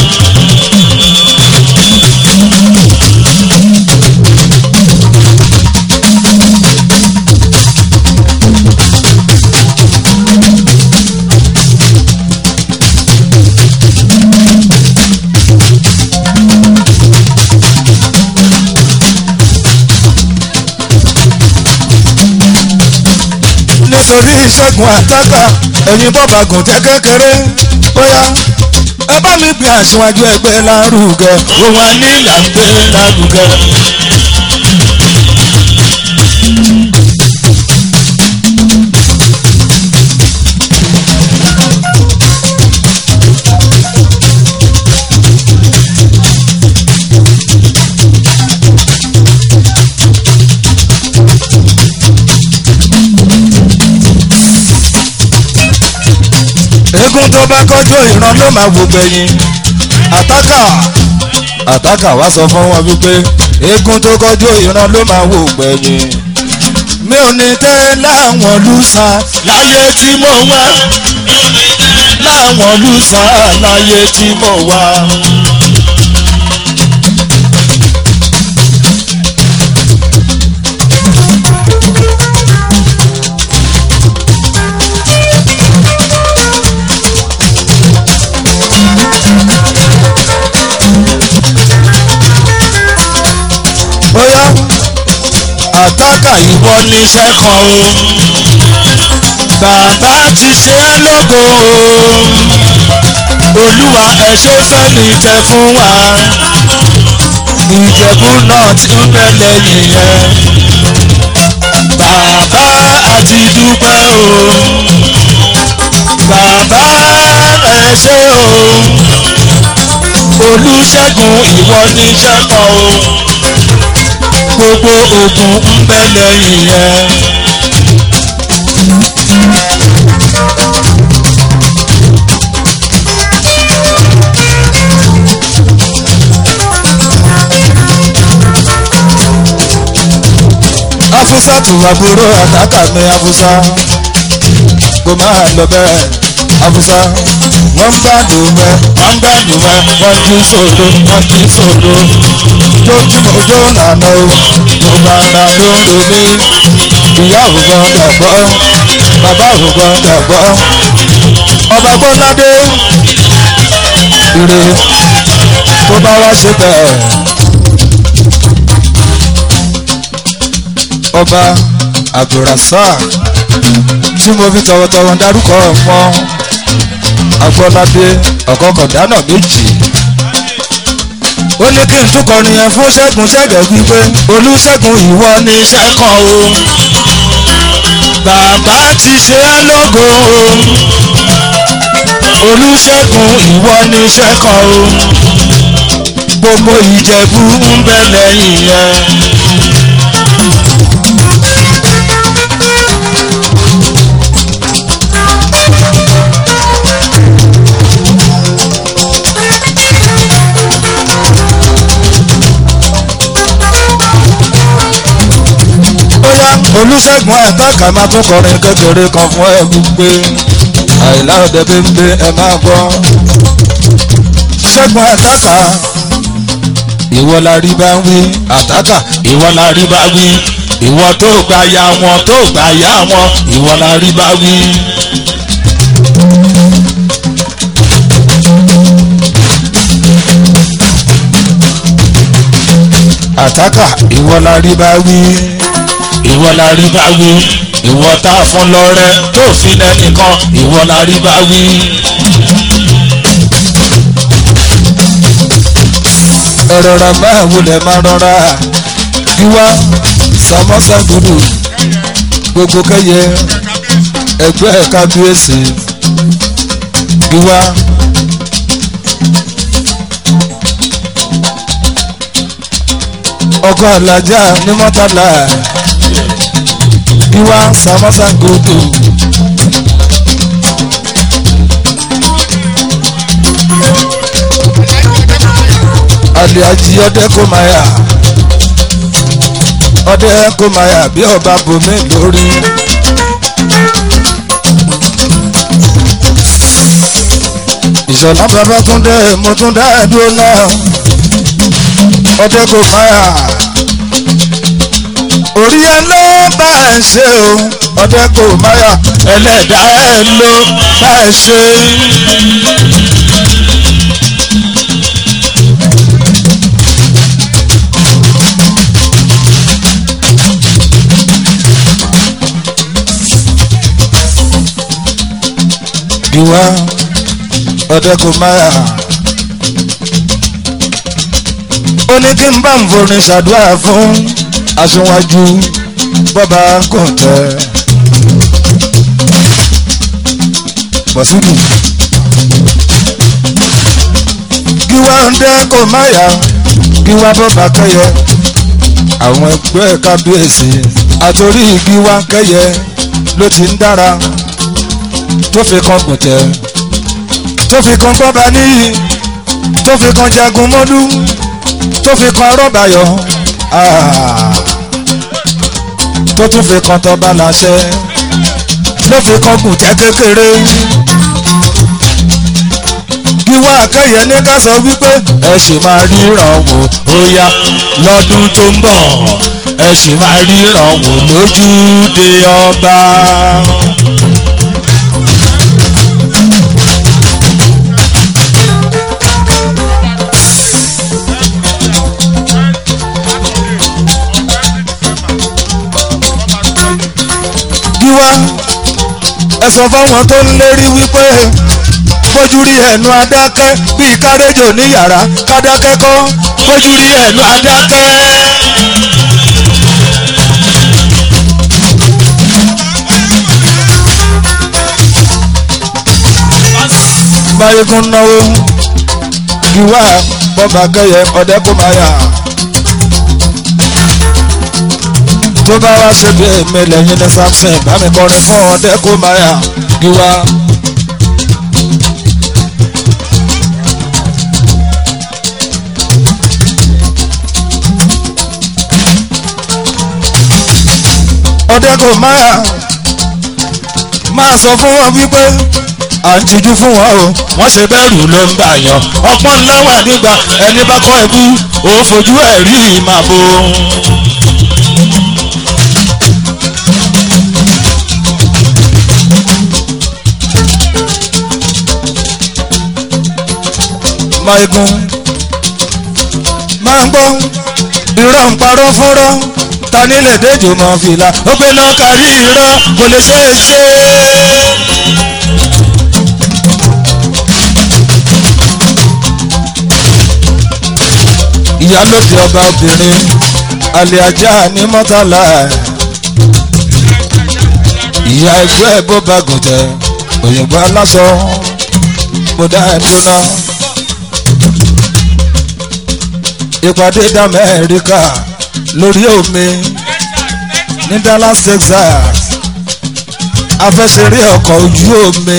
[SPEAKER 1] nítorí ìṣẹ́gun àtàkà ẹ̀yin bọ́ba gùn jẹ́ kékeré bóyá ẹ bá mi gbé aṣíwájú ẹgbẹ́ lárugẹ òun á ní là ń gbé lárugẹ. eégún tó bá kọjú ìran ló máa wò gbẹ̀yìn àtàkà àtàkà wá sọ fún wọn wípé eégún tó kọjú ìran ló máa wò gbẹ̀yìn mi ò ní tẹ́ láwọn lùsà láyé tí mo wá. láwọn lùsà láyé tí mo wà. bóyá àtàkà ìwọ níṣẹ́ kan o bàbá ti ṣe é lógo o olúwa ẹ ṣe fẹ́ mi jẹ fún wa ìjẹ̀bú náà ti ń bẹ lẹ́yìn yẹn bàbá àti dúpẹ́ o bàbá ẹ ṣe o olùṣègùn ìwọ níṣẹ́ kan o gbogbo ogun ń bẹ lẹ́yìn yẹn. afusa tù àbúrò àtàkà mi afusa kò máa lọ bẹ́ẹ̀ afusa wọ́n ń gbádùn mẹ́ wọ́n ń gbádùn mẹ́ wọ́n jí sòdo wọ́n jí sòdo lójúmọ́ ojú nànà o mo bá ra ló ń ro mí ìyá ò gbọ́dọ̀ gbọ́ bàbá ò gbọ́dọ̀ gbọ́ ọba gbọ́dọ̀ ire tó bá wá ṣe bẹ́ẹ̀. ọba abdulrasaq tí mo fi tọwọ́tọwọ́ dárúkọ ọmọ agbọ́ládé ọ̀kọ̀kọ̀dánà méjì ó ní kí n tún kọrin yẹn fún ṣẹ́gun ṣẹ́gẹ̀ wípé olùṣègùn ìwọ ní iṣẹ́ kan o bàbá ti ṣe é lógo o olùṣègùn ìwọ ní iṣẹ́ kan o gbogbo ìjẹ̀bú ń bẹ lẹ́yìn yẹn. bóyá olùṣègùn àtàkà máa tún kọrin kékeré kan fún ẹ gbígbé àìlá òde bíbí ẹ máa gbọ́ ṣẹ́gun àtàkà ìwọ la rí bá wí àtàkà ìwọ la rí bá wí ìwọ tó gbà ya wọn tó gbà ya wọn ìwọ la rí bá wí. àtàkà ìwọ la rí bá wí ìwọ la rí bá wí ìwọ tá a fún lọ́rẹ́ tó fi lẹ́nìkan ìwọ la rí bá wí. ẹ̀rọ̀ra máa wulẹ̀ máa rọra wíwá samosa gudu gbogbo kẹyẹ ẹgbẹ́ kábíyèsí wíwá. ọkọ alájà ní mọ́tàlá wíwá samosa gudu. aliaji ọdẹ kò máa yà ọdẹ kò máa yà bí ọba bomi lórí. ìṣọ̀lá babatunde mo tún dá ẹ̀dúró náà ọdẹ kò máa yà orí ẹ ló bá ẹ ṣe o ọdẹ kò máa yà ẹlẹ́dàá ẹ ló bá ẹ ṣe. ìwà ọ̀dẹ́kùnmáyà. ó ní kí n bá ń forin ṣàdúrà fún aṣíwájú bọ́ba kọ̀ǹtẹ́. bọ̀sùdù. gíwá ọ̀dẹ́kùnmáyà gíwá bọ́ba kẹ́yẹ àwọn ẹgbẹ́ kábíyèsí àtòrí gíwá kẹ́yẹ ló ti ń dára tó fi kan gùntẹ́ tó fi kan gbọ́ba níyì tó fi kan jagun mọ́lú tó fi kan rọ́bàyọ̀ tó tún fi kan tọ́ba láṣẹ ló fi kan gùntẹ́ kékeré ìwà akẹ́yẹ ní ká sọ wípé ẹ sì máa ríran wò ó yá lọ́dún tó ń bọ̀ ẹ sì máa ríran wò lójúde ọba. gíwá ẹ sọ fáwọn tó ń lérí wípé fojú rí ẹnu adákẹ́ bíi kárẹ́jò ní yàrá kádákẹ́ kọ́ fojú rí ẹnu adákẹ́. báyìíkún náwó gíwá bọ́ba kẹyẹ ọ̀dẹ́kùnmáyà. tó bá wá ṣe bí èmi lẹ́yìn ní samson bá mi kọrin fún ọ̀dẹ́kùnmáyà gíwá. ọ̀dẹ́kùnmáyà máa sọ fún wọn wípé à ń tijú fún wọn o wọ́n ṣe bẹ́rù ló ń bà yàn ọpọ́n ńlá wà nígbà ẹni bá kọ́ ẹbú òun fojú ẹ̀ rí màbo. Máigun máa ń gbọ́ irọ́ ń parọ́ fúnrọ́ ta nílẹ̀ déjò mọ́ fìlà ó gbé náà kárí irọ́ kò lè ṣe é ṣe. ìyálòdì ọba obìnrin alẹ́ ajá ní mọ́tàlá ìyá ẹgbẹ́ bó bá gùn jẹ òyìnbó aláṣọ mo dá ẹ dúná ìpàdé d'Amẹ́ríkà lórí omi ní Dallas Texas afẹsẹ̀rí ọkọ̀ ojú omi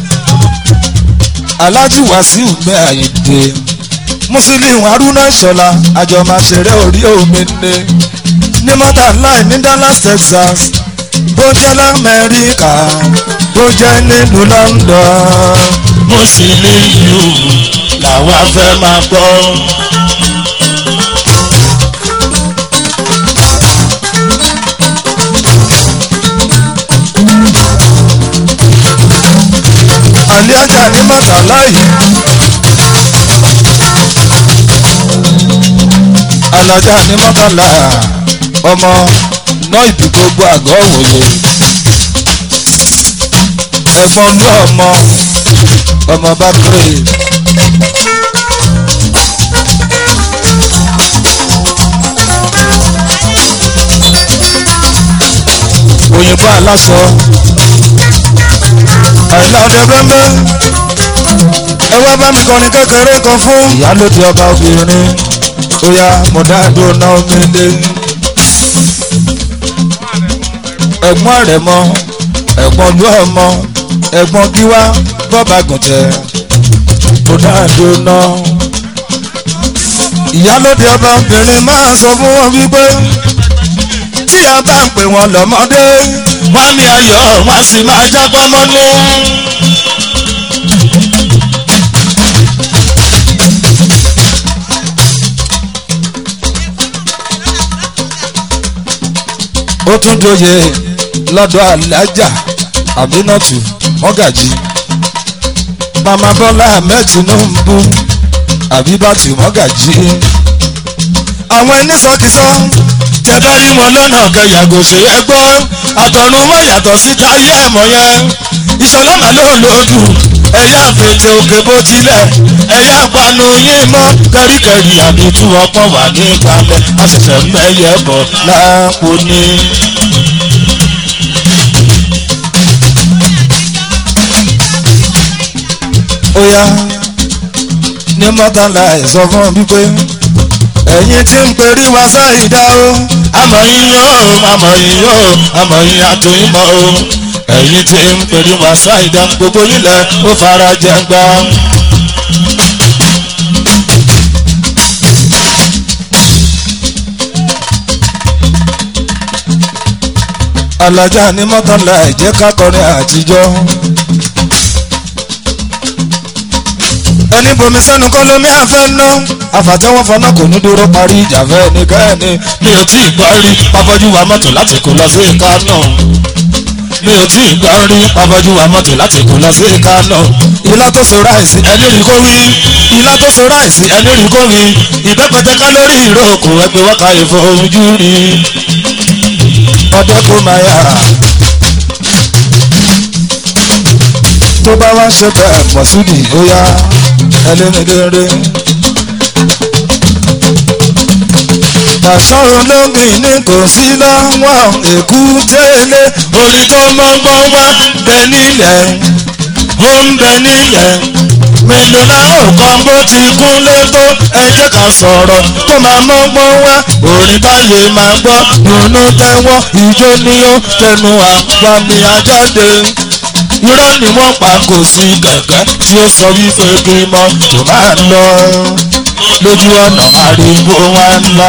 [SPEAKER 1] Alhaji Wasiu mi Àyìndé Musiliu Haruna Ìṣọ̀lá àjọ máa ṣeré orí omi ní ní mọ́tàláì ní Dallas Texas bó jẹ́ l'Amẹ́ríkà bó jẹ́ nílùú London Musiliu làwa fẹ́ máa gbọ́. àlẹ́ ajá ní mọ́tàlá yìí. alájà ní mọ́tàlá ọmọ náà ìbí gbogbo àgọ́ òwòye. ẹ̀gbọ́n ní ọmọ ọmọ bá kéré. òyìnbó aláṣọ àìlá ọdẹ bẹ́ẹ̀ ẹ wá bá mi kọrin kékeré kan fún ìyálòdì ọba obìnrin ó yá mo dáadó ná omi lé ẹ̀gbọ́n rẹ̀ mọ ẹ̀gbọ́n lú ọmọ ẹ̀gbọ́n gíwá bọ́ba gùntẹ̀ mo dáadó ná ìyálòdì ọba obìnrin máa sọ fún wọn wípé tí a bá ń pè wọn lọ́mọdé wọ́n ní ayọ̀ wọ́n sì máa jágbọ́ mọ́nú. ó tún dóye lọ́dọ̀ alájà àmínàtù mọ́gàjì mama bọ́lá ahmed tinubu àbíbátù mọ́gàjì àwọn ẹni sọkísọ tẹ bá rí wọn lọ́nà kẹyàgò ṣe é gbọ́ àtọ̀run wọn yàtọ̀ sí táyé ẹ̀mọ́ yẹn ìṣọ̀lá màá ló lòdù ẹ̀yà fètè òkè bó tilẹ̀ ẹ̀yà panu yín mọ́ kẹ́ríkẹ́rí àmì tú ọpọ́n wà ní ìpalẹ̀ àṣẹ̀ṣẹ̀ mẹ́yẹ bọ̀ láàpò ní. ó yá ní mọ́tàlá ẹ̀ sọ fún mi pé ẹ̀yin tí ń perí wá sáìdá o àmọ̀ yín yóò àmọ̀ yín yóò àmọ̀ yín àtúnyìn mọ́ o ẹ̀yin tí ń perí wá sáìdá gbogbo nílẹ̀ ó fara jẹ gbá. alájà ní mọ́tàlá ẹ̀jẹ̀ ká kọrin àtijọ́ ẹni bomi sẹ́nu kọ́ lómi àfẹ́ ná àfàtẹ́wọ́n fọná kò ní dúró parí ìjà fẹ́ nìkẹ́ni mi ò tí ì gbọ́ rí pápájú wa mọ́tò láti kó lọ sí Kánò mi ò tí ì gbọ́ rí pápájú wa mọ́tò láti kó lọ sí Kánò ilá tó so ráìsì ẹni rí kó wí ilá tó so ráìsì ẹni rí kó wí ìbẹ́pẹ̀tẹ́ kálórì ìrókò ẹgbẹ́ wákà ìfojú rí ọdẹ kó máa yà tó bá wá ṣe bẹ́ẹ̀ mọ̀súdì ó yá ẹlẹ́nìdẹ́rẹ́. Pàṣọ olóngìn ní kò sí láwọn èkú tẹ́lẹ̀ orin tó mọ́gbọ́n wá bẹ nílẹ̀ ó ń bẹ nílẹ̀ mélòó náà ò kan bó ti kúnlé tó ẹ jẹ́ ká sọ̀rọ̀ tó máa mọ́gbọ́n wá orin táyé máa gbọ́ dùnú tẹ́wọ́ ìjó ni ó tẹnu àpamì àjáde irọ́ ni wọ́n pa kò sí kẹ̀kẹ́ tí ó sọ wípé kí mọ́ tó máa lọ lójú ọ̀nà ariwo wa ńlá.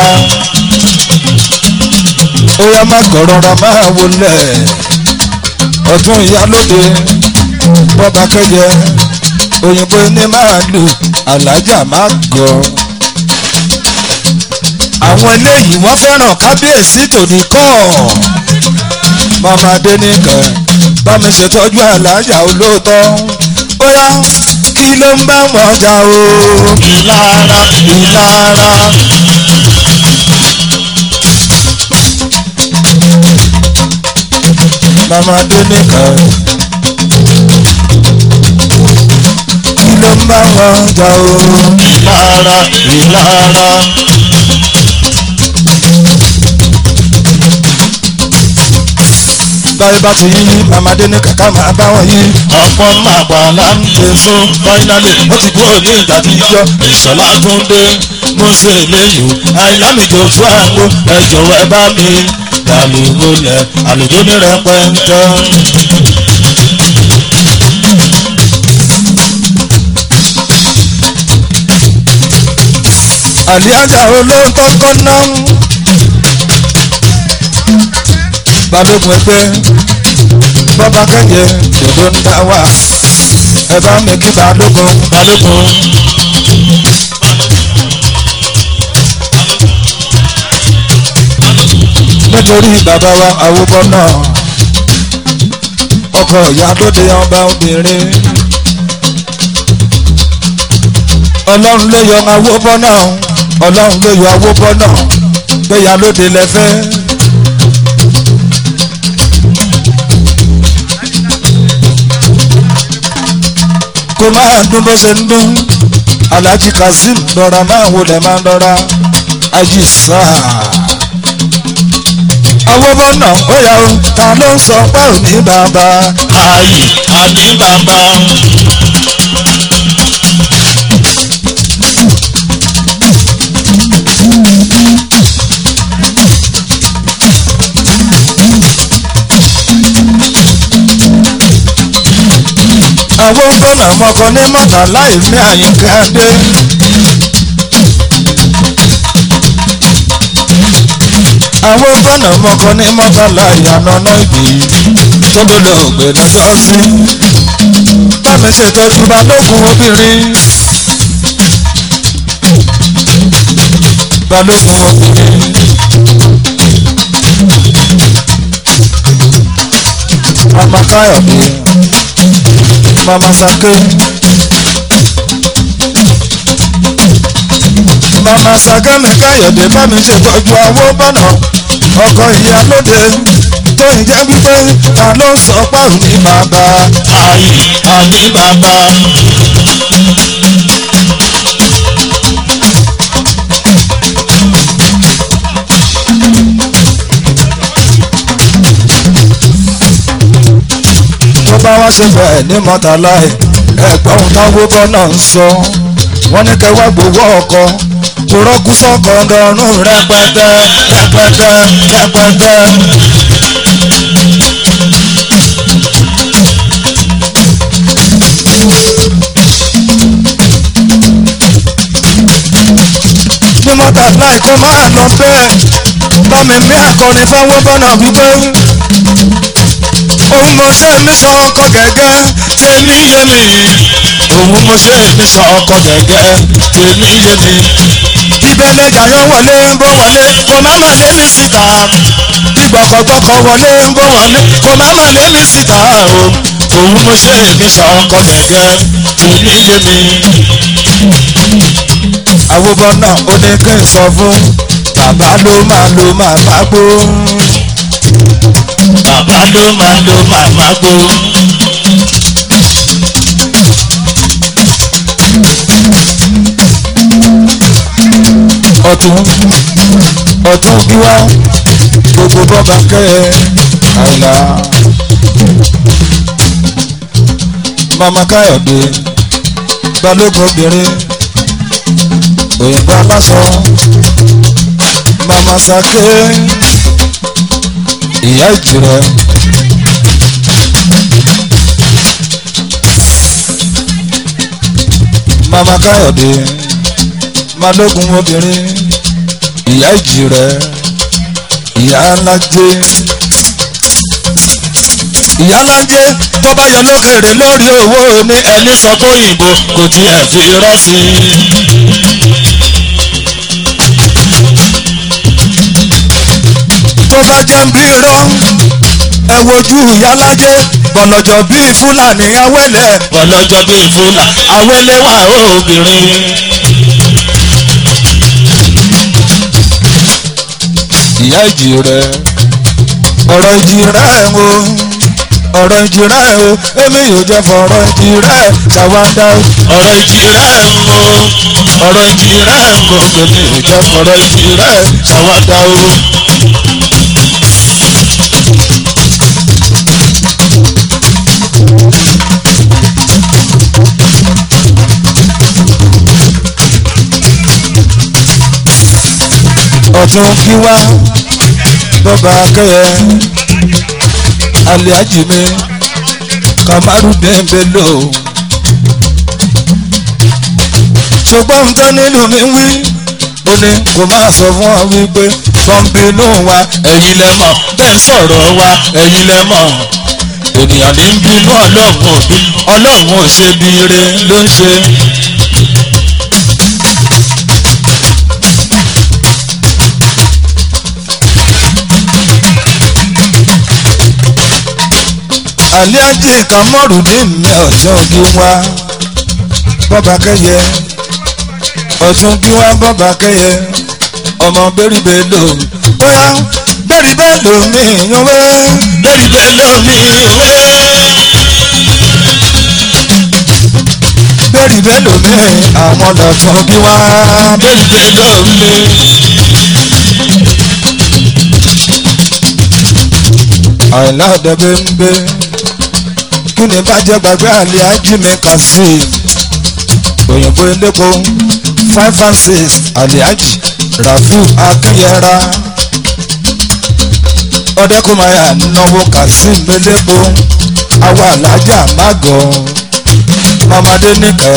[SPEAKER 1] ó yá má kọ̀rọ̀ra máa wọlé ọ̀tún ìyálóde bọ́ba kẹjẹ òyìnbó ní máa lù alájà má gọ̀. àwọn eléyìí wọ́n fẹ́ràn kábíyèsí tòní kọ́ mama adẹnìkan bá mi ṣètọ́jú alájà olóòótọ́ ó yá kí ló ń bá wọn jà o. ìlara ìlara. mama adẹnìkan kí ló ń bá wọn jà o. ìlara ìlara. báyìí bá ti yí mamadé ní kàkà máa bá wọn yí. ọ̀pọ̀ máa gbà láǹdè sún fáínálì ó ti kúrò ní ìgbà tí yíyọ ìṣọ̀lá tún dé mọ́sẹ̀ lẹ́yìn àìlámìjọ fún àgbo ẹ jọ̀wọ́ ẹ bá mi dàlúgbò lẹ̀ àlùjọ ní rẹpẹtẹ. àlíájà olóńtọ́ kọ́ náà balógun ẹgbẹ́ bọ́ba kẹ́yẹ dòdò ń dá wà ẹ bá mi kí balógun balógun. nítorí bàbá wa àwòbọ náà ọkọ ìyá lóde ọba obìnrin ọlọ́run ló yọ àwòbọ náà ọlọ́run ló yọ àwòbọ náà gbéyà lóde lẹ́fẹ́. kó máa dún bó ṣe ń dún alhaji kazeem lọ́ra máa wọlé máa lọ́ra ají sáà. àwọn bọ́nà ó yà ó ta ló ń sọ pé ò ní bàbá.
[SPEAKER 2] ayé àní bàbá.
[SPEAKER 1] àwọn bọ́nà mọ́kọ ní mọ́tà láì mí àyíká dé. àwọn bọ́nà mọ́kọ ní mọ́tà láì ànánà ìbí tó lọ́lọ́ ògbé lọ́jọ́ sí. bámi ṣètọ́jú balógun obìnrin. balógun obìnrin. ọmọ káyọ̀dé mama sake mama sake mi káyọ̀dé bá mi ṣètọ́jú owó bọ́nà ọkọ̀ ìyálóde tó ń jẹ́ wípé ta ló ń sọ páàrùn ní bàbá.
[SPEAKER 2] ayé àní bàbá.
[SPEAKER 1] tó bá wá ṣe bẹ́ẹ̀ ní mọ́tàláì ẹ̀gbọ́n táwọn bọ́nà ń sọ wọ́n ní kẹwàá gbowó ọkọ̀ kò rọ́gù sọ́kọ̀ ọ̀dọ́rùn rẹpẹtẹ rẹpẹtẹ rẹpẹtẹ. ní mọ́tàláì kó máa lọ bẹ́ẹ̀ bá mi mí akọni fáwọn bọ́nà wípé òun mo ṣe mí sọ ọkọ gẹ́gẹ́
[SPEAKER 2] tèmi yé mi òun mo ṣe mi sọ ọkọ gẹ́gẹ́ tèmi yé mi
[SPEAKER 1] ìbẹ̀lẹ̀ jàyàn wọlé ń bọ̀ wọlé kò má má lé mi síta ìgbọ̀kọ̀gbọ̀kọ̀ wọlé ń bọ̀ wọlé kò má má lé mi síta o.
[SPEAKER 2] òun mo ṣe mi sọ ọkọ gẹ́gẹ́ tèmi yé mi
[SPEAKER 1] àwòbọ̀ náà ó ní kí n sọ fún bàbá ló máa lo màmá gbó.
[SPEAKER 2] bàbá ló máa lo màmá gbó
[SPEAKER 1] ọ̀tún ọ̀tún bí wá gbogbo bọ́ba kẹ́ ẹ àìlá. mama káyọ̀dé balógun obìnrin òyìnbó aláṣọ mama sake ìyá ìjìrẹ. mama káyọ̀dé balógun obìnrin ìyá ìjìrẹ ìyá alájẹ ìyá alájẹ tó bá yọ lókèrè lórí owó ní
[SPEAKER 2] ẹni sọ pé òyìnbó kò tiẹ̀ fi rọ́ sí i.
[SPEAKER 1] tó bá jẹ́ ń bí irọ́ ẹ wojú ìyá alájẹ bọ̀lọ̀jọ̀ bíi fúlàní awẹ́lẹ̀
[SPEAKER 2] ọlọ́jọ́ bíi fúlà awẹ́lẹ́wà obìnrin.
[SPEAKER 1] ìyá ìjìrẹ ọ̀rọ̀ ìjìrẹ o ọ̀rọ̀ ìjìrẹ o èmi yóò jẹ́ fọ̀rọ̀ ìjìrẹ ṣàwádà o.
[SPEAKER 2] ọ̀rọ̀ ìjì rẹ̀ ń wo ọ̀rọ̀ ìjì rẹ̀ ń wo gbèmí ò jẹ́ fọ̀rọ̀ ìjì rẹ̀ ṣàwádà o.
[SPEAKER 1] ọ̀tún kí wá bọ́ba akẹ́yẹ alẹ́ àjìmí kamaru dẹ́ńbẹ́lò ṣùgbọ́n ń tẹ́ nínú mi wí ó ní kò máa sọ fún ọ wípé sọ́ńbínú wa
[SPEAKER 2] ẹ̀yin lẹ mọ̀ bẹ́ẹ̀ sọ̀rọ̀ wa ẹ̀yin lẹ mọ̀ ènìyàn ní ń bínú ọlọ́run òbí ọlọ́run ò ṣe bí ire ló ń ṣe.
[SPEAKER 1] alẹ́ àjì kamaru ní mi ọ̀tún kí wá bọ́ba kẹ́yẹ ọ̀tún kí wá bọ́ba kẹ́yẹ ọmọ bẹ́rì bẹ́ẹ̀ lò bóyá bẹ́rì bẹ́ẹ̀ lò mí yan wẹ́.
[SPEAKER 2] bẹ́ẹ̀ni bẹ́ẹ̀ lómi òwe.
[SPEAKER 1] bẹ́ẹ̀rì bẹ́ẹ̀ lómi àwọn lọ́tún bí wá.
[SPEAKER 2] bẹ́ẹ̀ni bẹ́ẹ̀ lómi.
[SPEAKER 1] àìlá ọ̀dẹ́gbẹ́ ń gbé kí ni bàjẹ́ gbàgbé àlẹ́ ajímẹ kàsí òyìnbó elépo five and six àlẹ́àjì rafiu akínyẹra ọ̀dẹ́kùnmáyà náwó kazeem elépo àwa alájà mágọ̀ mamadé nìkẹ́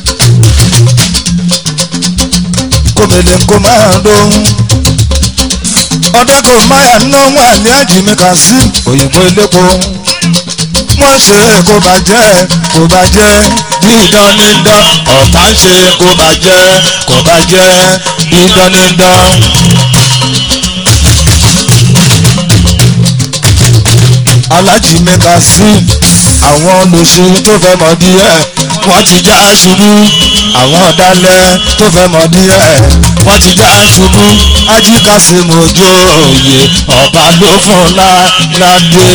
[SPEAKER 1] kòmìlẹ̀ kò máa lóhùn ọ̀dẹ́kùnmáyà náwó àlẹ́àjì mi kazeem òyìnbó elépo wọ́n ṣe kó bàjẹ́ kó bàjẹ́
[SPEAKER 2] dídán ní dán ọ̀tá ń ṣe kó bàjẹ́ kó bàjẹ́ dídán ní dán.
[SPEAKER 1] alájì mẹ́ta sí àwọn olùsí tó fẹ́ mọ̀ díẹ̀
[SPEAKER 2] wọ́n ti já ṣubú
[SPEAKER 1] àwọn ọ̀dàlẹ̀ tó fẹ́ mọ̀ díẹ̀
[SPEAKER 2] wọ́n ti já ṣubú
[SPEAKER 1] ajíkàsí mojú òye
[SPEAKER 2] ọba ló fún ládé.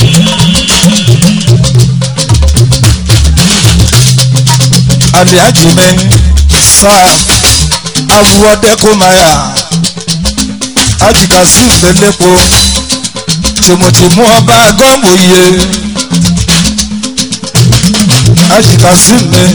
[SPEAKER 1] alájì mi sá awúwọ́dẹ́kùnmáyà ajíkàsí ìgbélépo tìmùtìmù ọba gọ́mùyé ajíkàsí mi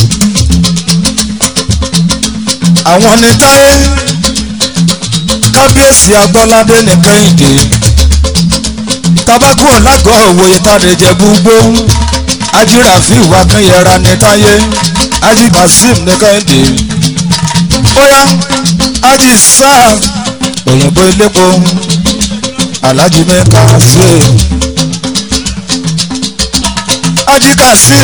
[SPEAKER 1] àwọn ní táyé kábíyèsí agbọ́ládé ní kẹ́hìndé tabakú ọ̀làgọ́ òwòye tàdéjẹ gbogbo ajíràfí ìwà kẹyẹra ní táyé ají kasim ní kẹ́hìndé óyá ají sáà òyìnbó ilépo alájí mẹ́ka ṣe ajíkà sí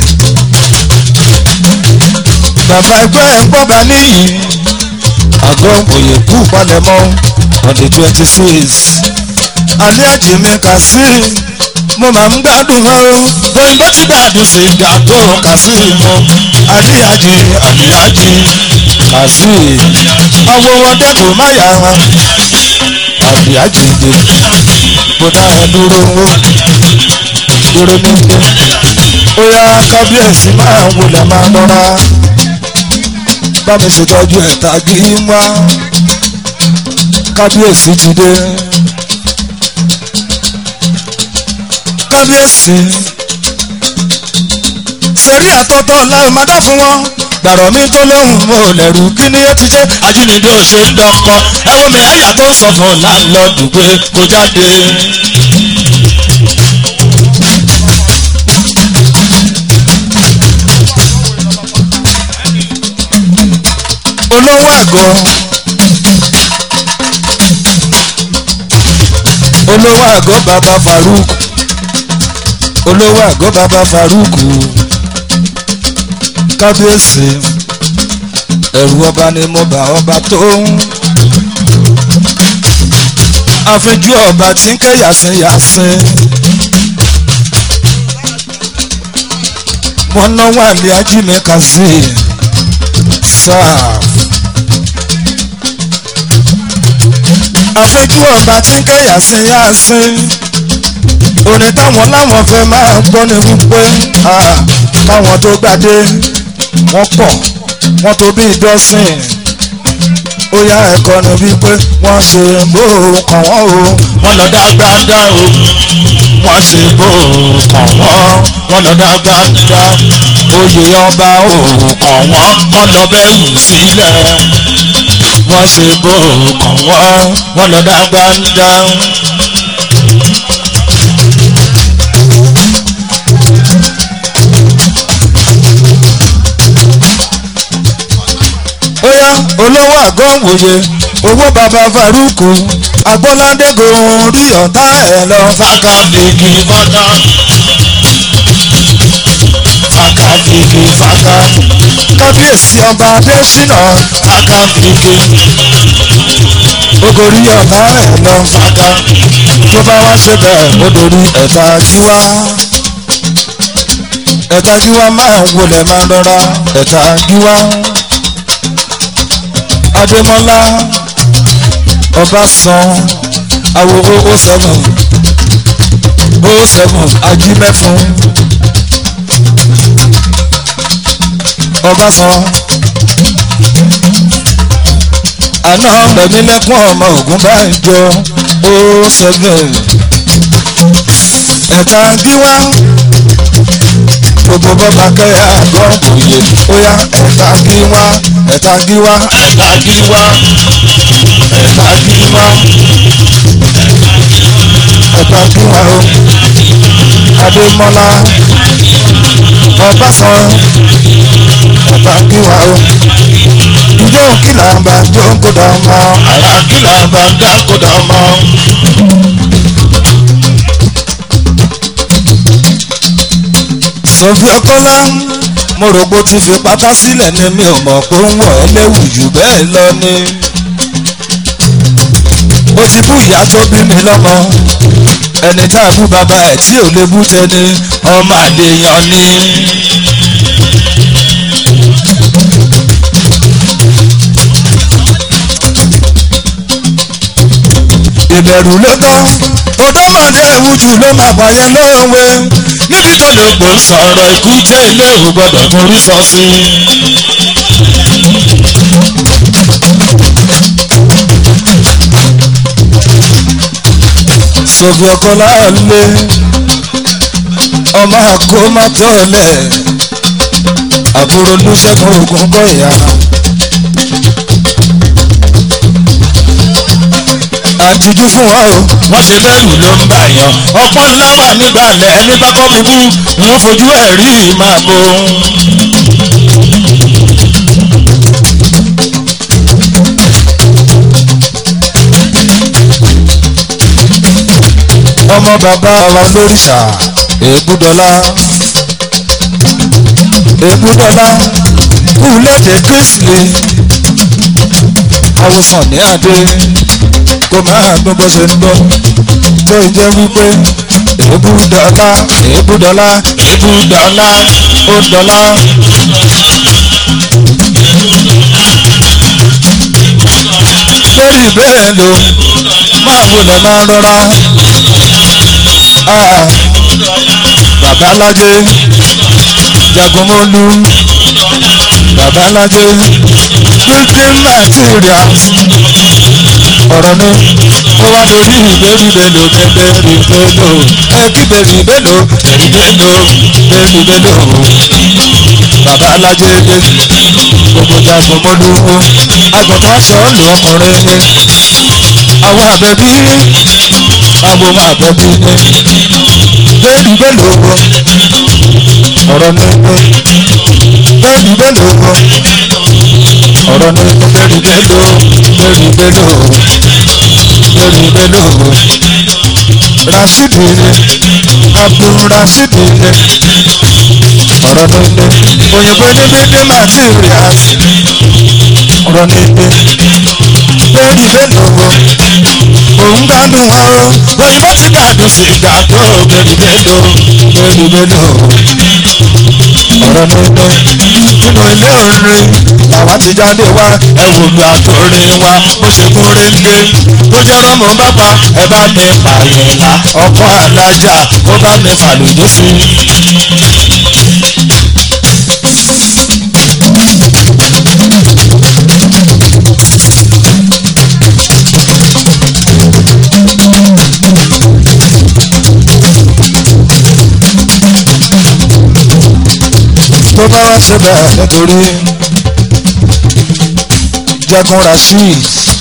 [SPEAKER 1] bàbá ẹgbẹ́ ẹ̀gbọ́ba níyì àgọ́ òye kú palẹ̀mọ́ on the twenty six alẹ́ àjìmí kà sí mo máa ń gbádùn wọn o
[SPEAKER 2] òyìnbó ti gbàdùn sìgá tó kà sí mọ́
[SPEAKER 1] àríyájí
[SPEAKER 2] àbíyájí
[SPEAKER 1] kà sí ọwọ́ wọn dẹ́kun máyà wọn àríyájí dé mo dá ẹ dúró wó dúró nígbè ó yá kábíyèsí máa ń wọlé máa lọ́ra bá mi ṣètọ́jú ẹ̀ tàgé wá kábíyèsí ti dé kábíyèsí sẹ̀rí àtọ́tọ́ láì má dá fún wọn gbàrọ̀ mi tó lóhùn mo lẹ̀rù kí ni ó ti ṣe
[SPEAKER 2] ajínigbé ò ṣe ń dọkọ ẹ wo mi àyà tó ń sọ fún láńlọ́ọ̀dù pé kó jáde.
[SPEAKER 1] olówó àgọ́ olówó àgọ́ bàbá Faruk olówó àgọ́ bàbá Faruk kábíyèsí ẹ̀rù ọba ni mo bá ọba tó ń àfijú ọba tí ń ké yàsín yàsín wọn náwó àlẹ́ ajínigbé kazeem sáà. àfẹ́jú ọba tí ń kẹ́yà sí yá sí òní táwọn láwọn fẹ́ máa gbọ́ ni wípé káwọn tó gbadé wọ́n pọ̀ wọ́n tó bí dọ́sìn ó yá ẹ̀kọ́ ni wípé wọ́n ṣe bó kàn wọ́n o
[SPEAKER 2] wọ́n lọ dágbádá o wọ́n ṣe bó kàn wọ́n wọ́n lọ dágbádá oyè ọba o kàn wọ́n wọ́n lọ bẹ́ẹ̀ wù sílẹ̀ wọ́n ṣe bó kàn wọ́n wọ́n lọ dágbádá.
[SPEAKER 1] ó yá olówó àgọ́ wòye owó bàbá Faruku agbọ́ládégún rí ọ̀tá ẹ̀ lọ.
[SPEAKER 2] fàkàfìkì fàkà fàkàfìkì fàkà
[SPEAKER 1] kábíyèsí ọba adésínà
[SPEAKER 2] fàkàfìkì
[SPEAKER 1] ogori ọ̀tá ẹ̀ lọ.
[SPEAKER 2] fàkà
[SPEAKER 1] tó bá wá ṣe bẹ́ẹ̀ ó dorí ẹ̀ta gíwá ẹ̀ta gíwá máa ń wọlé máa ń lọ́ra ẹ̀ta gíwá adémọ́lá ọbásan awowo o seven o seven ajímẹ́fun ọbásan àná rẹ̀mílẹ́kùn ọmọ ògùn bá ń jọ o seven ẹ̀ta gíwá gbogbo bọ́ba kẹ́yà gbọ́n òye ó yá ẹ̀ta gíwá ẹ̀ta gíwá
[SPEAKER 2] ẹ̀ka gíwá ẹ̀ka gíwá
[SPEAKER 1] ẹ̀ta gíwá o adémọ́lá ọbásan ẹ̀ta gíwá o ìjọ kìlà bá jó kó dà mọ́
[SPEAKER 2] àrà kìlà bá ń dá kó dà mọ́.
[SPEAKER 1] sọfí ọkọlá mo rò pé ó ti fi pátá sílẹ̀ ni mi ò mọ̀ pé ó ń wọ̀ ẹ́ léwu jù bẹ́ẹ̀ lọ ni ó ti bú ìyá tó bí mi lọ́mọ ẹni tá a bú bàbá ẹ̀ tí ò lè bú tẹni ọmọ àlèyàn ni. ìbẹ̀rù ló tán ọ̀dọ́mọdé ewújú ló máa pààyàn lóòwe
[SPEAKER 2] níbi tó lè pò ń sọ̀rọ̀ ikú jẹ́ ilé ò gbọ́dọ̀ forí sọ sí.
[SPEAKER 1] sọ̀bì ọkọ láàlẹ́ ọmọ àkómọ́tọ́lẹ̀ àbúrò olùṣègùn ogun kọ̀yà. àtijú fún wa o
[SPEAKER 2] wọ́n ṣe bẹ́rù ló ń bà yàn ọ̀pọ̀ ńlá wà nígbàlẹ̀ ẹni bá kọ́ mi bú wọ́n fojú ẹ̀ rí máa bo.
[SPEAKER 1] ọmọ bàbá wa lóríṣà èébúdọ́lá èbúdọ́lá kúlẹ̀dẹ̀ kírísìlì àwòsàn ní adé kó máa gbọ́ bó ṣe ń gbọ́ tó jẹ́ wípé èbúdọ́lá èbúdọ́lá èbúdọ́lá ó dọ́lá. lórí ìbéèrè lò máa wulẹ̀ máa rọra. Ah, bàbá alájẹ jagunmọ́lú bàbá alájẹ building materials ọ̀rọ̀ ni ó wá dorí ìbéèrè mélòó bẹ́ẹ̀rì mélòó ẹ kí bẹ́ẹ̀rì mélòó bẹ́ẹ̀rì mélòó bẹ́ẹ̀rì mélòó bàbá alájẹ gbogbo jagunmọ́lú agbọ̀n sọ̀ọ́lù ọkùnrin ni àwọn àbẹ̀bí àwọn ọmọ àbẹ̀bí ni bẹ́ẹ̀ni mélòó ọ̀rọ̀ ni bẹ́ẹ̀ni mélòó ọ̀rọ̀ ni bẹ́ẹ̀ni mélòó bẹ́ẹ̀ni mélòó bẹ́ẹ̀ni mélòó rasidi ni abdul rasidi ni ọ̀rọ̀ ni òyìnbó ní bíbí materials ọ̀rọ̀ ni bẹ́ẹ̀ni mélòó òun gbádùn wa o òyìnbó ti gbádùn sí ìgbàgbọ́ bẹ́ẹ̀ni mélòó bẹ́ẹ̀ni mélòó ọ̀rọ̀ nínú nínú ilé orin làwa ti jáde wá ẹ wò lu àtòrin wa bó ṣe kún réńgé bó jẹ́ rọ́mọ bá pa ẹ bá mi pààyàn ọkọ alájà ó bá mi fàlùjọ sí i. tó bá wá síbẹ̀ nítorí jagun rasheed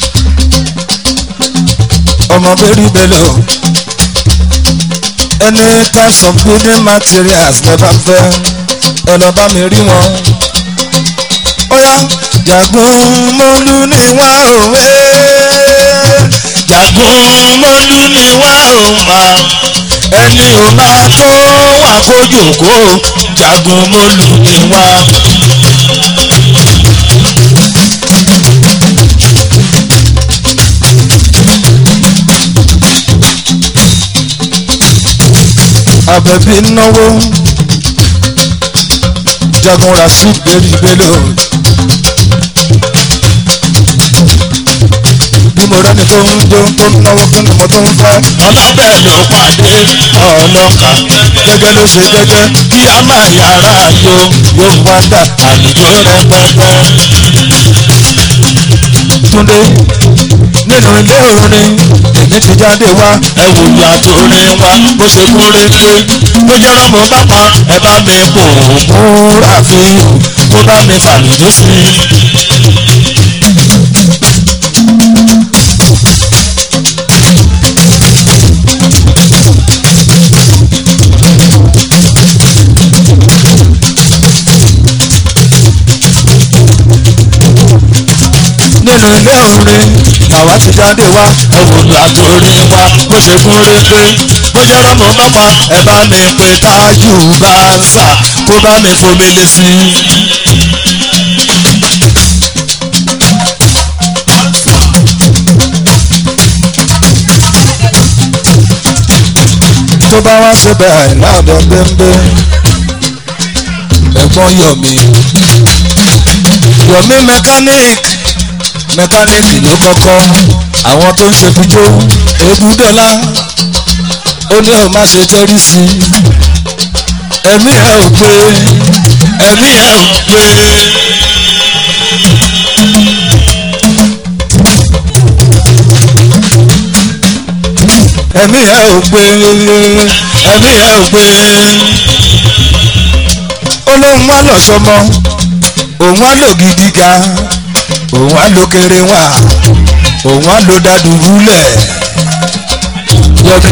[SPEAKER 1] ọmọ bẹ́rí bello ẹni types of building materials lè bá fẹ́ ẹ lọ bá mi rí wọn. ó yá jagun mọ́lú ni wá òwe.
[SPEAKER 2] jagun mọ́lú ni wá ò máa ẹni ò bá tó wà kó jòkó jagun mọ́lú ni wá.
[SPEAKER 1] àbẹ̀bí náwó jagun rasheed bẹ́rí bello. bí mo rẹ́ni tó ń jó tó ń náwó kí ni mo tó ń fẹ́.
[SPEAKER 2] ọlọ́bẹ̀ ló pàdé ọlọ́kà
[SPEAKER 1] gẹ́gẹ́ ló ṣe gẹ́gẹ́
[SPEAKER 2] kí a máa yára yo
[SPEAKER 1] yóò wá dà
[SPEAKER 2] àlùjọ rẹpẹtẹ.
[SPEAKER 1] túndé nínú ilé orin èmi ti jáde wá
[SPEAKER 2] ẹ wò ìyá tó rin wa bó ṣe kún rédé bó jẹ́ rọ́mọ bá pa ẹ bá mi pò múra fi kó bá mi fàlùjọ sí i.
[SPEAKER 1] nínú ilé orin àwa ti jáde wá
[SPEAKER 2] ẹ wò ìyá tó rin wa bó ṣe kún rédé bó jẹ́ rọ́mọ bá pa ẹ bá mi pè tájù bá ń sà kó bá mi fomi lé sí i.
[SPEAKER 1] tó bá wá síbẹ̀ àìláàdọ̀ gbẹ́ngbẹ́ ẹ̀gbọ́n yọ̀mí yọ̀mí mechanic mechanic ló kọ́kọ́ àwọn tó ń ṣe fijó ebúdọ́lá ó ní ọ̀ má ṣe tẹ́rí sí i ẹ̀mí ẹ̀ ò gbé
[SPEAKER 2] ẹ̀mí ẹ̀ ò pé
[SPEAKER 1] ẹ̀mí ẹ̀ ò gbé
[SPEAKER 2] ẹ̀mí ẹ̀ ò pé
[SPEAKER 1] ó lóun wá lọ sọmọ òun wá lò gidi ga òun wá lò kéré wá òun wá lò dàdúgbúlẹ̀ yọmi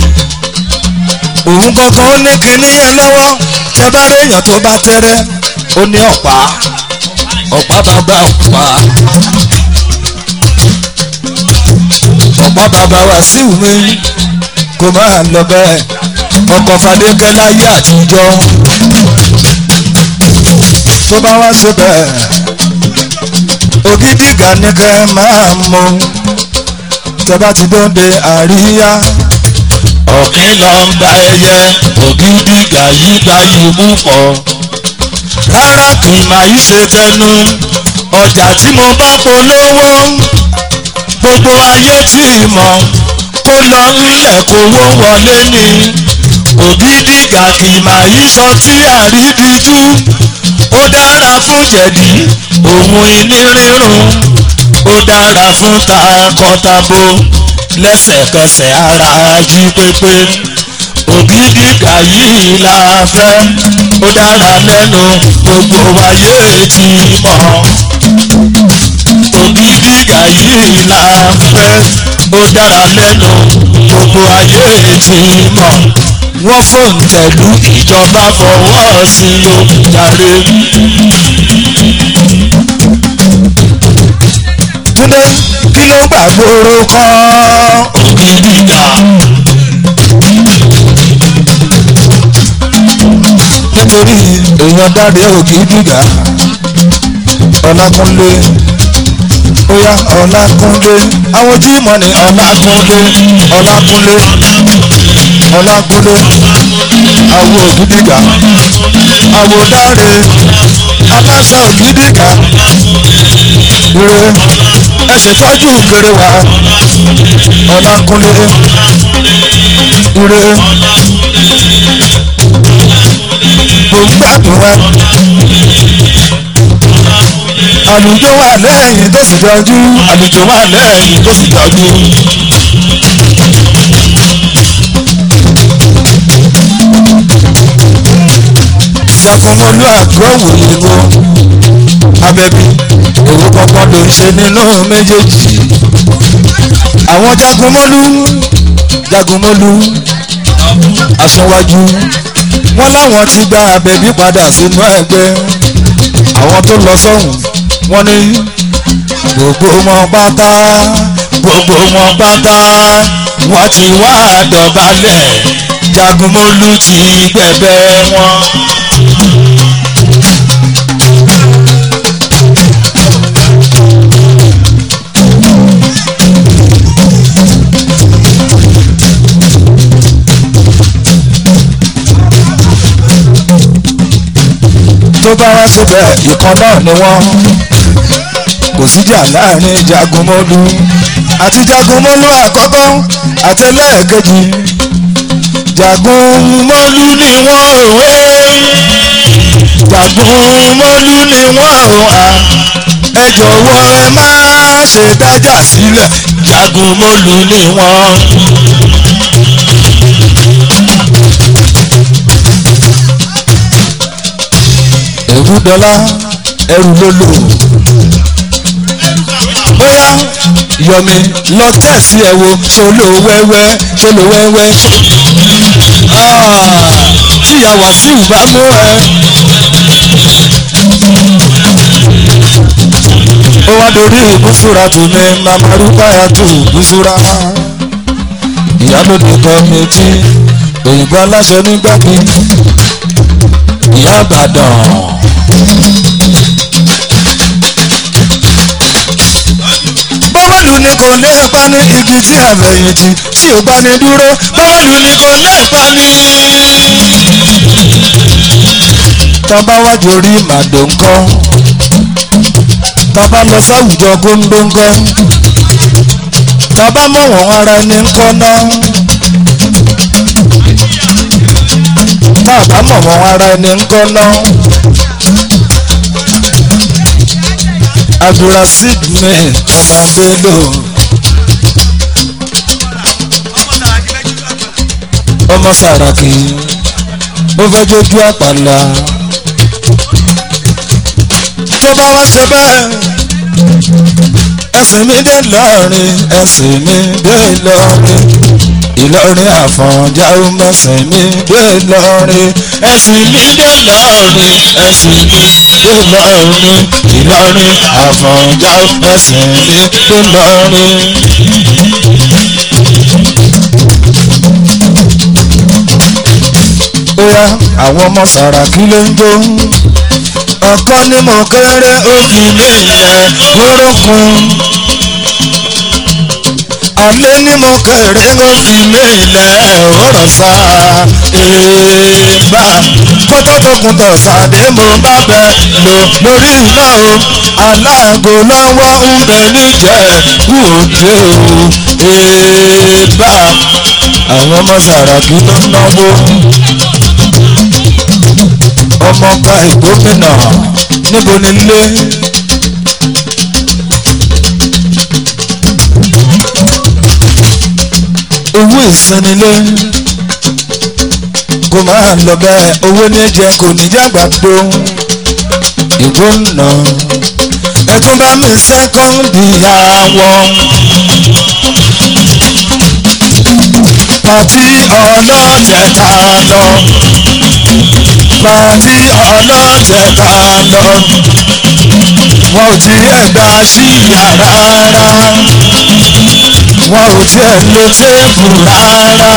[SPEAKER 1] òun kankan ó ní kinní yẹn lọ́wọ́ tẹ bá réèyàn tó bá tẹ́rẹ́ ó ní ọ̀pá ọ̀pá bàbá ọ̀pá ọ̀pá bàbá Wàsíù mi kò máa lọ bẹ́ẹ̀ ọkọ̀ Fadékẹ́ láyé àtijọ́ tó bá wá ṣe bẹ́ẹ̀ ògidìgà ní kẹ́ máa mú tẹ́ bá ti dóde àríyá
[SPEAKER 2] ọ̀kín lọ ń bá ẹyẹ ògidì gàyígàyí mú pọ̀ rárá kì í máa yí ṣe tẹnu ọjà tí mo bá polówó gbogbo ayé tí mọ̀ kó lọ ńlẹ̀ kówó wọlé ni ògidì gà kì í máa yí sọ tí àrídìjú ó dára fún jẹ̀dí òun ìní rírun ó dára fún takọtabo lẹ́sẹ̀kẹsẹ̀ ara jí pépé ògidì gàyí la fẹ́ ó dára lẹ́nu gbogbo ayé ti mọ̀ ògidì gàyí la fẹ́ ó dára lẹ́nu gbogbo ayé ti mọ̀ wọ́n fòǹtẹ̀lú ìjọba fọwọ́ sí ló jàre.
[SPEAKER 1] túndé kí ló gbàgbóró kan
[SPEAKER 2] ògidì gà
[SPEAKER 1] nítorí èèyàn dáre ògidìgà ọlákúnlé óyá ọlákúnlé àwọn jímọ̀ ní ọlákúnlé ọlákúnlé ọlákúnlé àwọ ògidìgà àwọ dáre aláṣà ògidìgà ire ẹ ṣètọ́jú kéré wa ọlákúnlé ire gbogbo àdúrà àlùjọ wà lẹ́yìn tó sì jọjú
[SPEAKER 2] àlùjọ wà lẹ́yìn tó sì jọjú.
[SPEAKER 1] jagunmọ́lú àgọ́wò ìlú abẹ́bí èrò kankan ló ń ṣe nínú méjèèjì àwọn jagunmọ́lú jagunmọ́lú aṣọwájú wọn láwọn ti gba abẹ́bí padà sínú ẹgbẹ́ àwọn tó lọ sọ́hùn wọn ní gbogbo wọn pátá
[SPEAKER 2] gbogbo wọn pátá wọ́n ti wá dọ̀bálẹ̀ jagunmólú ti gbẹ̀bẹ̀ wọn.
[SPEAKER 1] tó bá wá síbẹ̀ ìkan náà ni wọ́n kò síjà láàrin jagunmọ́lú àti jagunmọ́lú àkọ́kọ́ àti ẹlẹ́ẹ̀kejì jagunmọ́lú ni wọ́n òwe jagunmọ́lú ni wọ́n òhà ẹ jọ̀wọ́ ẹ má ṣe dájà sílẹ̀
[SPEAKER 2] jagunmólú ni wọ́n.
[SPEAKER 1] èwúdọ́lá ẹrù ló lò bóyá yọmi lọ tẹ̀sí ẹ̀ wo ṣolo wẹ́wẹ́ ṣolo wẹ́wẹ́ Ah, tíya wàsíù bá mú ẹ. ó wá dorí ìbúsúra tù mí màmá rúbáyà tó ìbúsúra ìyálòdì kọ́mẹ́tì òyìnbó aláṣẹ nígbàgbé ìyá àbàdàn. bọ́wọ́lù ni kò lè pa ní igi tí àfẹ̀yìntì tí ò bá ní dúró bọ́wọ́lù ni kò lè pa ní. tọ́ba wájú orí màdò ńkọ́ tọ́ba lọ sáwùjọ góńdóńgọ́ tọ́ba mọ̀ wọ́n ara ẹni ńkọ́ náà. tá a bá mọ̀ wọ́n ara ẹni ńkọ́ náà. abdulrasheed mi ọmọ bello ọmọ sàràkí ó fẹ́ jójú àpàlà tó bá wá ṣe bẹ́ẹ̀ ẹsìn mi dé lọ́rin ẹsìn mi dé lọ́rin ìlọrin àfọ̀njá ó mẹ́sìn mi dé lọ́rin
[SPEAKER 2] ẹ̀sìn mi dé lọ́rin ẹ̀sìn mi dé lọ́rin ìlọrin àfọ̀njá ẹ̀sìn mi dé lọ́rin.
[SPEAKER 1] bóyá àwọn ọmọ sàràkí ló ń jó ọkọ ni mo kéré ó fi mí ilẹ̀ wórókun alẹ́ ni mo kéré ó fi mí ilẹ̀ wóró sá èèbà kótó tó kun tọ̀ sàdé mo bá bẹ lò lórí iná o aláàgò lọ́wọ́ ń bẹ níjẹ̀ wòde o èèbà àwọn ọmọ sàràkí ló ń náwó ọmọọba ìgbómìnà níbo ni ilé. owó ìsanilé kò máa lọ bẹ́ẹ̀ owó ní jẹ kò ní jàgbá tó ìgbómìnà ẹ tún bá mi sẹ́kọ́ndì àwọn pàtí ọlọ́tẹ̀ ta lọ pàtí ọlọ́tẹ̀ ta lọ wọn ò tiẹ̀ gbà sí yàrá rárá wọn ò tiẹ̀ lo téèpù rárá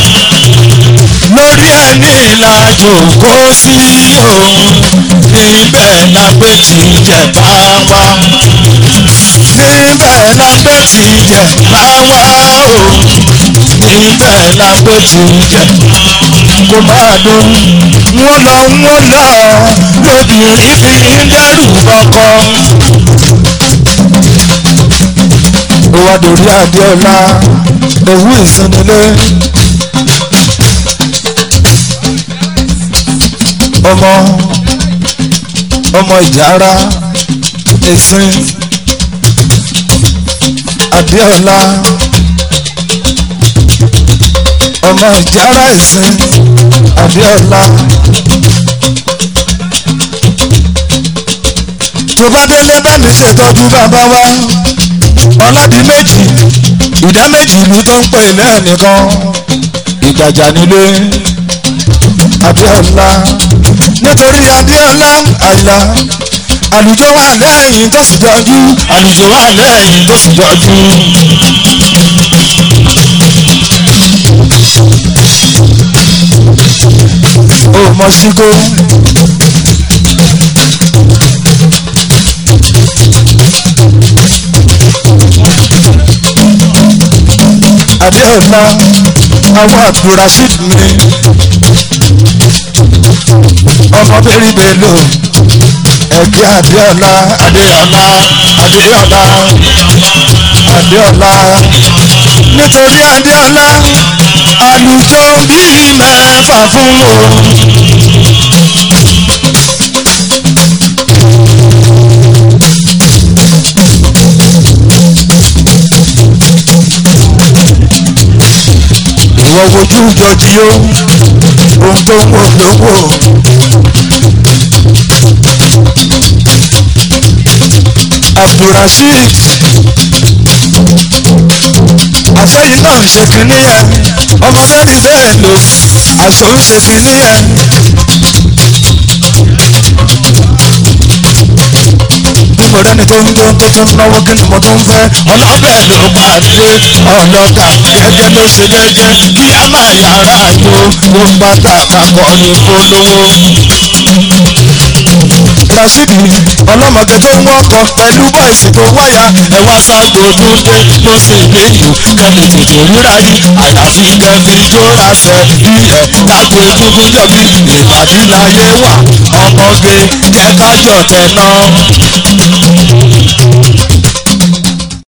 [SPEAKER 1] lórí ẹni ìlàjò kó sí òun níbẹ̀ la gbé ti jẹ̀ bá wá níbẹ̀ la gbé ti jẹ̀ bá wá òun níbẹ̀ la gbé ti jẹ̀ kó máa dún wọ́n lọ wọ́n lọ lóbìnrin fi ń dẹ́rù ọkọ. ó wá dòrí adéọlá ewu ìsinilé ọmọ ọmọ ìjàrá ẹ̀sìn adéọlá ọmọ ìjàrá ẹ̀sìn adéọlá. tó bá délé bá mi ṣètọ́jú bàbá wa ọlọ́dún méjì ìdá méjì ìlú tó ń pè lẹ́ẹ̀nìkan ìgbàjà nílé Abíọ́lá nítorí Abíọ́lá àyà àlùjọ wà lẹ́yìn tó sì jọjú àlùjọ wà lẹ́yìn tó sì jọjú. ó mọ síkó. Adéọlá àwọn Abdulrasheed mi ọmọ bẹ́rí bẹ́lò ẹ̀kẹ́ Adéọlá Adéọlá Adéọlá Adéọlá nítorí Adéọlá àlùjọ bíi mẹ́fà fún o. ìwọ wojú jọjí ó ohun tó ń wò lówó. abdulrasheed àṣẹyìn náà ń ṣe kínní yẹn ọmọ mẹ́rin bẹ́ẹ̀ lò àṣọ ń ṣe kínní yẹn. mo rẹ́ni tó ń jó tó tún náwó kí ni mo tún fẹ́ ọlọ́bẹ̀ ló pàdé ọlọ́ta gẹ́gẹ́ ló ṣe jẹ́jẹ́ kí a máa yára yó ó pátá kakọ́ ní polówó. Rasidi ọlọ́mọge tó ń wọ́kọ̀ pẹ̀lú bọ́ìsì tó wáyà ẹ̀wá ságo tó dé ló sì léyìn kẹ́mi tètè ríra yìí àyàfi kẹ́mi tó rásẹ̀ bí ẹ̀ tako egungun jọ̀bí ìpàdé láyé wà ọmọge jẹ́ ká jọ̀ tẹ̀ náà.